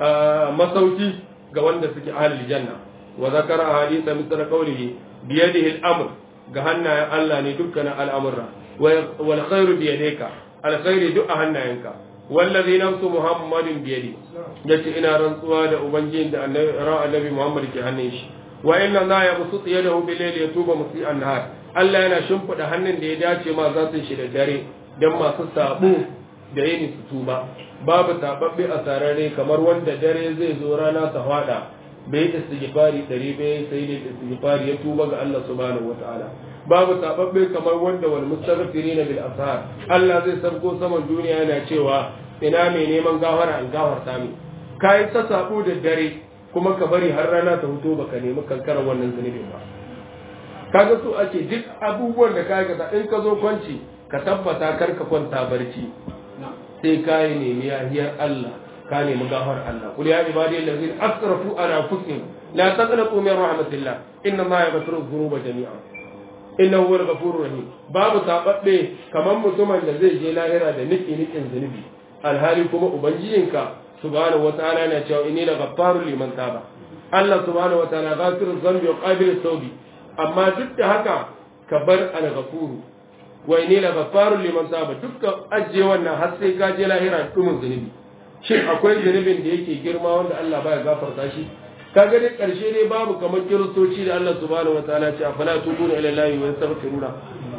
A: masauki ga wanda suke ahli janna wa zakara hadisa misra qawlihi biyadihi al-amr ga hannayen Allah ne dukkanin al'amurra wal khairu bi yadayka al khairu duk a hannayenka wallazi nafsu muhammadin bi yadi yace ina rantsuwa da ubangijin da annabi muhammad ke hannun shi wa inna la yabsut yadahu bil layli yatuba musi an-nahar Allah yana shimfida hannun da ya dace ma za su shi da dare dan masu sabo da yini su tuba babu tababbe a sarare kamar wanda dare zai zo rana ta fada bai istighfari dari bai sai da istighfari ya tuba ga Allah subhanahu wataala babu tababbe kamar wanda wal mustaghfirina bil ashar Allah zai sabko saman duniya yana cewa ina mai neman gafara an gafarta mi kai ta sabo da dare kuma ka bari har rana ta huto baka nemi kankarar wannan zunubin ba kaga so ake duk abubuwan da kai ka in ka zo kwanci ka tabbata kar ka kwanta barci sai ka yi nemi yahiyar Allah ka nemi gafar Allah kul ya ibadi allazina asrafu ala anfusihim la taqnatu min rahmatillah inna ma yaghfiru dhunuba jami'a innahu huwal ghafurur rahim babu tababbe kamar mutumin da zai je lahira da niki nikin zunubi alhali kuma ubangijinka subhanahu wataala yana cewa inni la ghaffarun liman taba Allah subhanahu wataala ghafiruz dhanbi wa qabilus tawbi amma duk da haka ka bar al-ghafuru wa inni la ghaffarun liman taba dukkan ajiye wannan har sai ka je lahira dumin zunubi shin akwai zunubin da yake girma wanda Allah baya gafarta shi kaga dai karshe dai babu kamar kiristoci da Allah subhanahu wataala ce afala tubuna ila Allah wa yastaghfiruna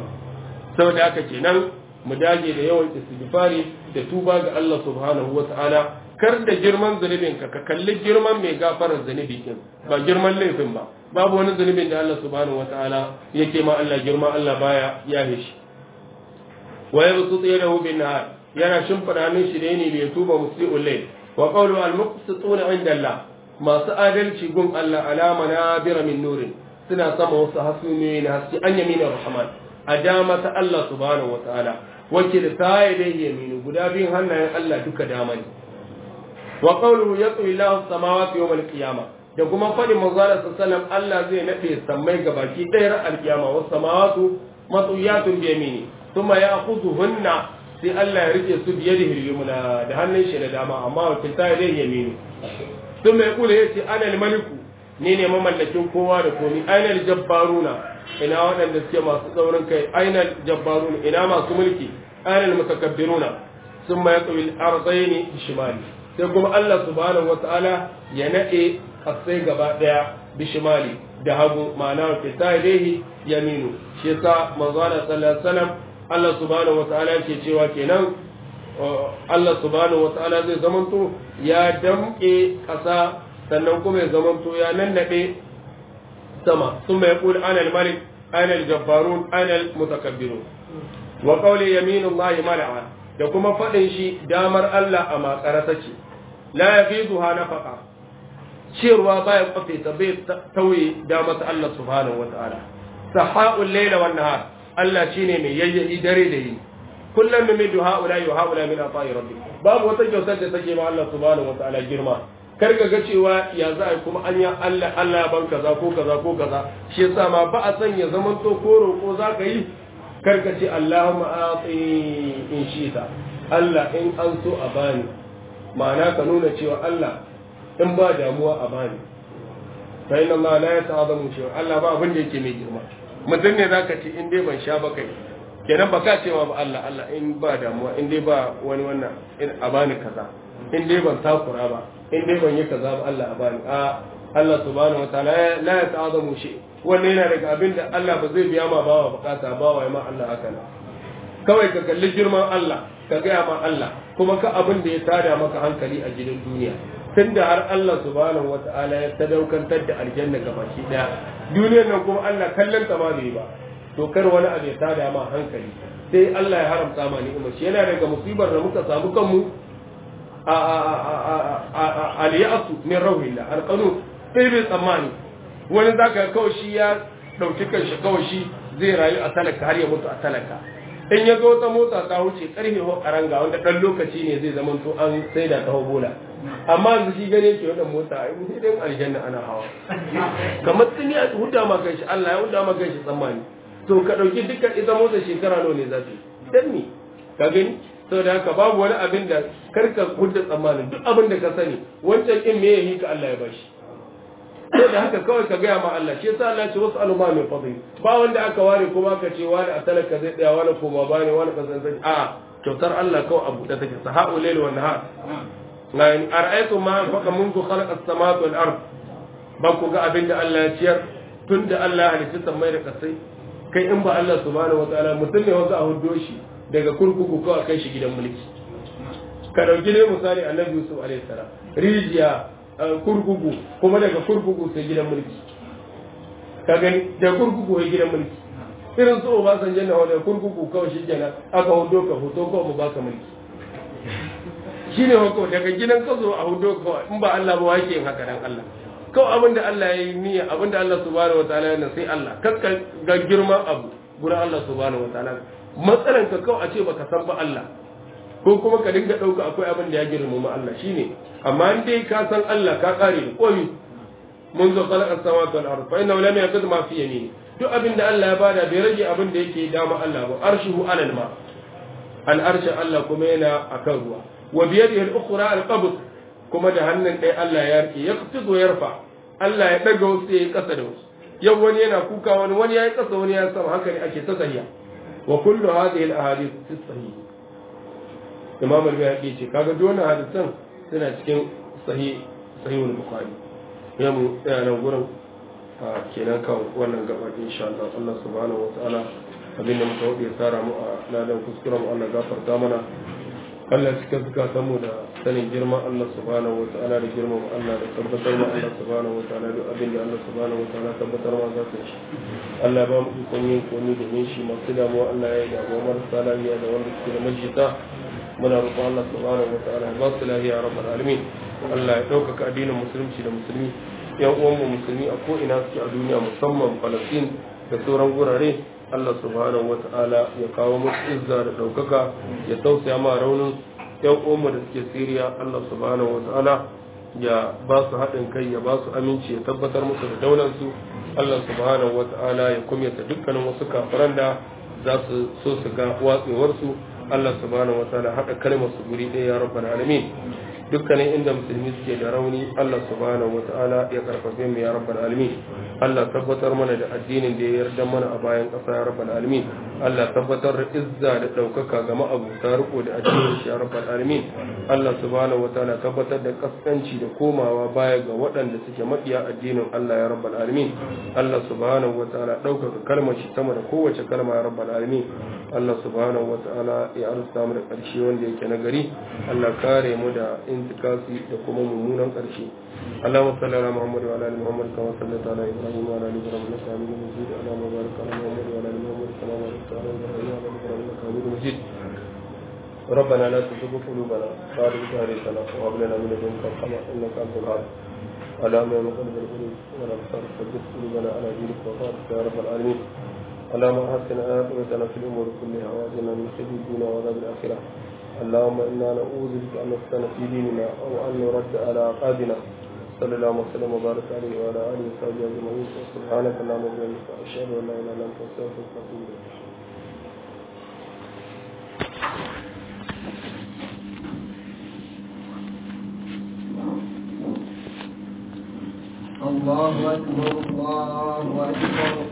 A: saboda haka kenan mu dage da yawan istighfari da tuba ga Allah subhanahu wataala kar da girman zunubin ka ka kalli girman mai gafarar zunubi kin ba girman laifin ba babu wani zunubin da Allah subhanahu wataala yake ma Allah girma Allah baya yahe shi wa yabsutu yadahu bin nahar yana shimfida hannun shi da ne bai tuba musi'ul layl wa qawlu al muqsituna inda Allah masu adalci gun Allah alama na bira min nurin suna sama wasu hasumiyoyi na haske an yamina rahman a dama ta Allah subhanahu wataala wacce da ta yi dai yaminu guda biyun hannayen Allah duka dama ne wa qawluhu yatwi lahu samawati yawm al-qiyamah da kuma fadin manzala sallallahu Allah zai nade sammai gabaki ɗaya al-qiyama was samawatu matuyatun bi yamini thumma ya'khudhuhunna sai Allah ya rike su biyadihi al-yumna da hannun shi da dama amma wakil ta yi dai yaminu sun mai kula ya ce anal maliku ni ne mamallakin kowa da komi ainal jabbaruna ina waɗanda suke masu tsaurin kai ainal jabbaruna ina masu mulki ainal mutakabbiruna sun mai tsawil arzaini bishimali sai kuma Allah subhanahu wataala ya nade kasai gaba daya bishimali da hagu ma'ana wa fitaihi yaminu shi yasa manzo Allah sallallahu alaihi wasallam Allah subhanahu wataala yake cewa kenan Allah subhanahu wata'ala zai zamanto ya damƙe ƙasa sannan kuma ya zamanto ya nannaɗe sama sun mai ƙuli anal malik ana al-jabbarun ana al-mutakabbirun wa qawli yaminullahi mal'a da kuma fadin shi damar Allah a makara take la yafiduha nafaqa ciyarwa baya kwafe ta bai tauye damar Allah subhanahu wa ta'ala saha'ul layla wan nahar Allah shine mai yayyayi dare da yi kullum min midu haula wa haula min ata'i rabbi babu wata kyautar da take ma Allah subhanahu wa ta'ala girma kar ga cewa ya za a kuma an ya Allah Allah ban kaza ko kaza ko kaza shi yasa ma ba a san ya zaman to ko roƙo za ka yi kar ka ce Allahumma ati in shita Allah in an so a bani ma'ana ka nuna cewa Allah in ba damuwa a bani fa inna ma la yata'azamu shi Allah ba abin da yake mai girma mutum ne zaka ce in dai ban sha ba kai kenan ba ka cewa ba Allah Allah in ba damuwa in dai ba wani wannan a bani kaza in dai ban takura ba in dai ban yi kaza ba Allah a bani a Allah subhanahu wataala la ya ta'azamu shi wannan yana daga abin da Allah ba zai biya ma bawa bukata bawa ya ma Allah haka nan kawai ka kalli girman Allah ka gaya ma Allah kuma ka abin da ya tada maka hankali a gidan duniya tunda har Allah subhanahu wataala ya sadaukantar da aljanna gabaki daya duniyar nan kuma Allah kallon ta ma bai ba to kar wani abu ya tada ma hankali sai Allah ya haramta ma ni'imar shi yana daga musibar da muka samu kanmu al-ya'su min rawhillah al-qanun sai bai tsammani wani zaka kawai shi ya dauki kanshi kawai shi zai rayu a talaka har ya mutu a talaka in ya zo ta motsa ta wuce karfe ko karanga wanda dan lokaci ne zai zama to an saida ta bola amma yanzu shi gane ke wannan mota ai mun sai aljanna ana hawa kamar tuni a huda ma kanshi Allah ya huda ma kanshi tsammani to ka dauki dukkan ita motsa shekara nawa ne za ta yi dan me ka gani saboda haka babu wani abin da karka hudda tsammanin duk abin da ka sani wancan in me yayi ka Allah ya bashi sai da haka kawai ka gaya ma Allah shi yasa Allah ya ce wasu aluma mai fadli ba wanda aka ware kuma ka ce wani a talaka zai tsaya wani koma ba ne wani kasan sai a kyautar Allah kawai a buɗe take sahau layl wa nahar na in ara'aytu ma faqa mundu khalaqa as-samawati wal ard ba ku ga abin da Allah ya ciyar tunda Allah ya halicci sammai da kasai kai in ba Allah subhanahu wataala mutum ne wanda a huddo shi daga kurkuku kawai kai shi gidan mulki ka dauki ne misali annabi Yusuf alaihi salam rijiya kurkuku kuma daga kurkuku sai gidan mulki ka gani da kurkuku sai gidan mulki irin su ba san janna wanda kurkuku kawai shi kenan aka hudo ka hoto kawai mu baka mulki shine hako daga gidan ka zo a hudo kawai in ba Allah ba wake yin haka dan Allah kawai abin da Allah ya yi niyya abin da Allah subhanahu wataala yana sai Allah kakka ga girman abu gurin Allah subhanahu wataala matsalan ka kawai a ce baka san ba Allah ko kuma ka dinga ɗauka akwai abin da ya girmama Allah shine amma in dai ka san Allah ka kare da komi mun zo khalaqa samawati wal ard fa inna lam yaqud ma fi yamini duk abin da Allah ya bada bai rage abin da yake dama Allah ba arshuhu alal ma al arshin Allah kuma yana akan ruwa wa bi yadihi al ukhra al qabd kuma da hannun ɗaya Allah ya rike yaqtidu yarfa Allah ya daga wasu yayi kasa da wasu yau wani yana kuka wani wani yayi kasa wani ya sama haka ne ake ta sahiya wa kullu hadhihi al ahadith fi sahih imam al-bayhaqi ce kaga duk wannan hadisan suna cikin sahih sahihul bukhari ya mu tsaya nan gurin kenan kan wannan gaba insha Allah Allah subhanahu wataala abin da muka wuce tsara mu a ladan kuskuren Allah gafarta mana Allah cika zukatan mu da sanin girma Allah subhanahu wataala da girma mu Allah da tabbatar mu Allah subhanahu wataala duk abin da Allah subhanahu wataala tabbatar ma za ta shi Allah ba mu ikon yin komi domin shi masu damuwa Allah ya yi damuwa marasa lafiya da wanda suke da majita muna roƙon Allah subhanahu wataala ba su lafiya rabbal alamin Allah ya ɗaukaka addinin musulunci da musulmi yan uwanmu musulmi a ko ina suke a duniya musamman Palestine da sauran gurare Allah subhanahu wataala ya kawo musu izza da ɗaukaka ya tausaya ma raunin yan uwanmu da suke Syria Allah subhanahu wataala ya ba su haɗin kai ya ba su aminci ya tabbatar musu da daularsu Allah subhanahu wataala ya kumyata dukkanin wasu kafiran da za su so su ga watsewarsu Allah subhanahu wa ta'ala haɗa kalmar su guri ɗaya ya rabbal alamin dukkanin inda musulmi suke da rauni Allah subhanahu wa ta'ala ya karfafe mu ya rabbal alamin Allah tabbatar mana da addinin da ya yarda mana a bayan ƙasa ya rabbal alamin Allah tabbatar da izza da ɗaukaka ga ma'abuta riko da addinin shi ya rabbal alamin Allah subhanahu wa ta'ala tabbatar da kaskanci da komawa baya ga waɗanda suke maƙiya addinin Allah ya rabbal alamin Allah subhanahu wa ta'ala ɗaukaka kalmar shi sama da kowace kalma ya rabbal alamin Allah subhanahu wa ta'ala ya arzuta mu da ƙarshe wanda yake na gari Allah kare mu da intikasi da kuma mummunan ƙarshe Allahumma salli ala Muhammad wa ala ali Muhammad kama sallaita ala Ibrahim ابراهيم وعلى ال ابراهيم انك حميد مجيد اللهم بارك على محمد وعلى ال محمد كما باركت على ابراهيم وعلى ال ابراهيم انك حميد مجيد ربنا لا تزغ قلوبنا بعد إذ هديتنا وهب لنا من لدنك رحمة إنك أنت الوهاب اللهم يا مقلب القلوب والأبصار ثبت قلوبنا على دينك وطاعتك يا رب العالمين اللهم حسن عاقبتنا في الأمور كلها وأجرنا من خزي الدنيا وعذاب الآخرة اللهم إنا نعوذ بك أن نفتن في ديننا أو أن نرد على عقابنا صلى الله وسلم وبارك عليه وعلى آله وصحبه أجمعين سبحانك اللهم وبحمدك أشهد أن لا إله إلا أنت أستغفرك وأتوب إليك
B: الله أكبر الله أكبر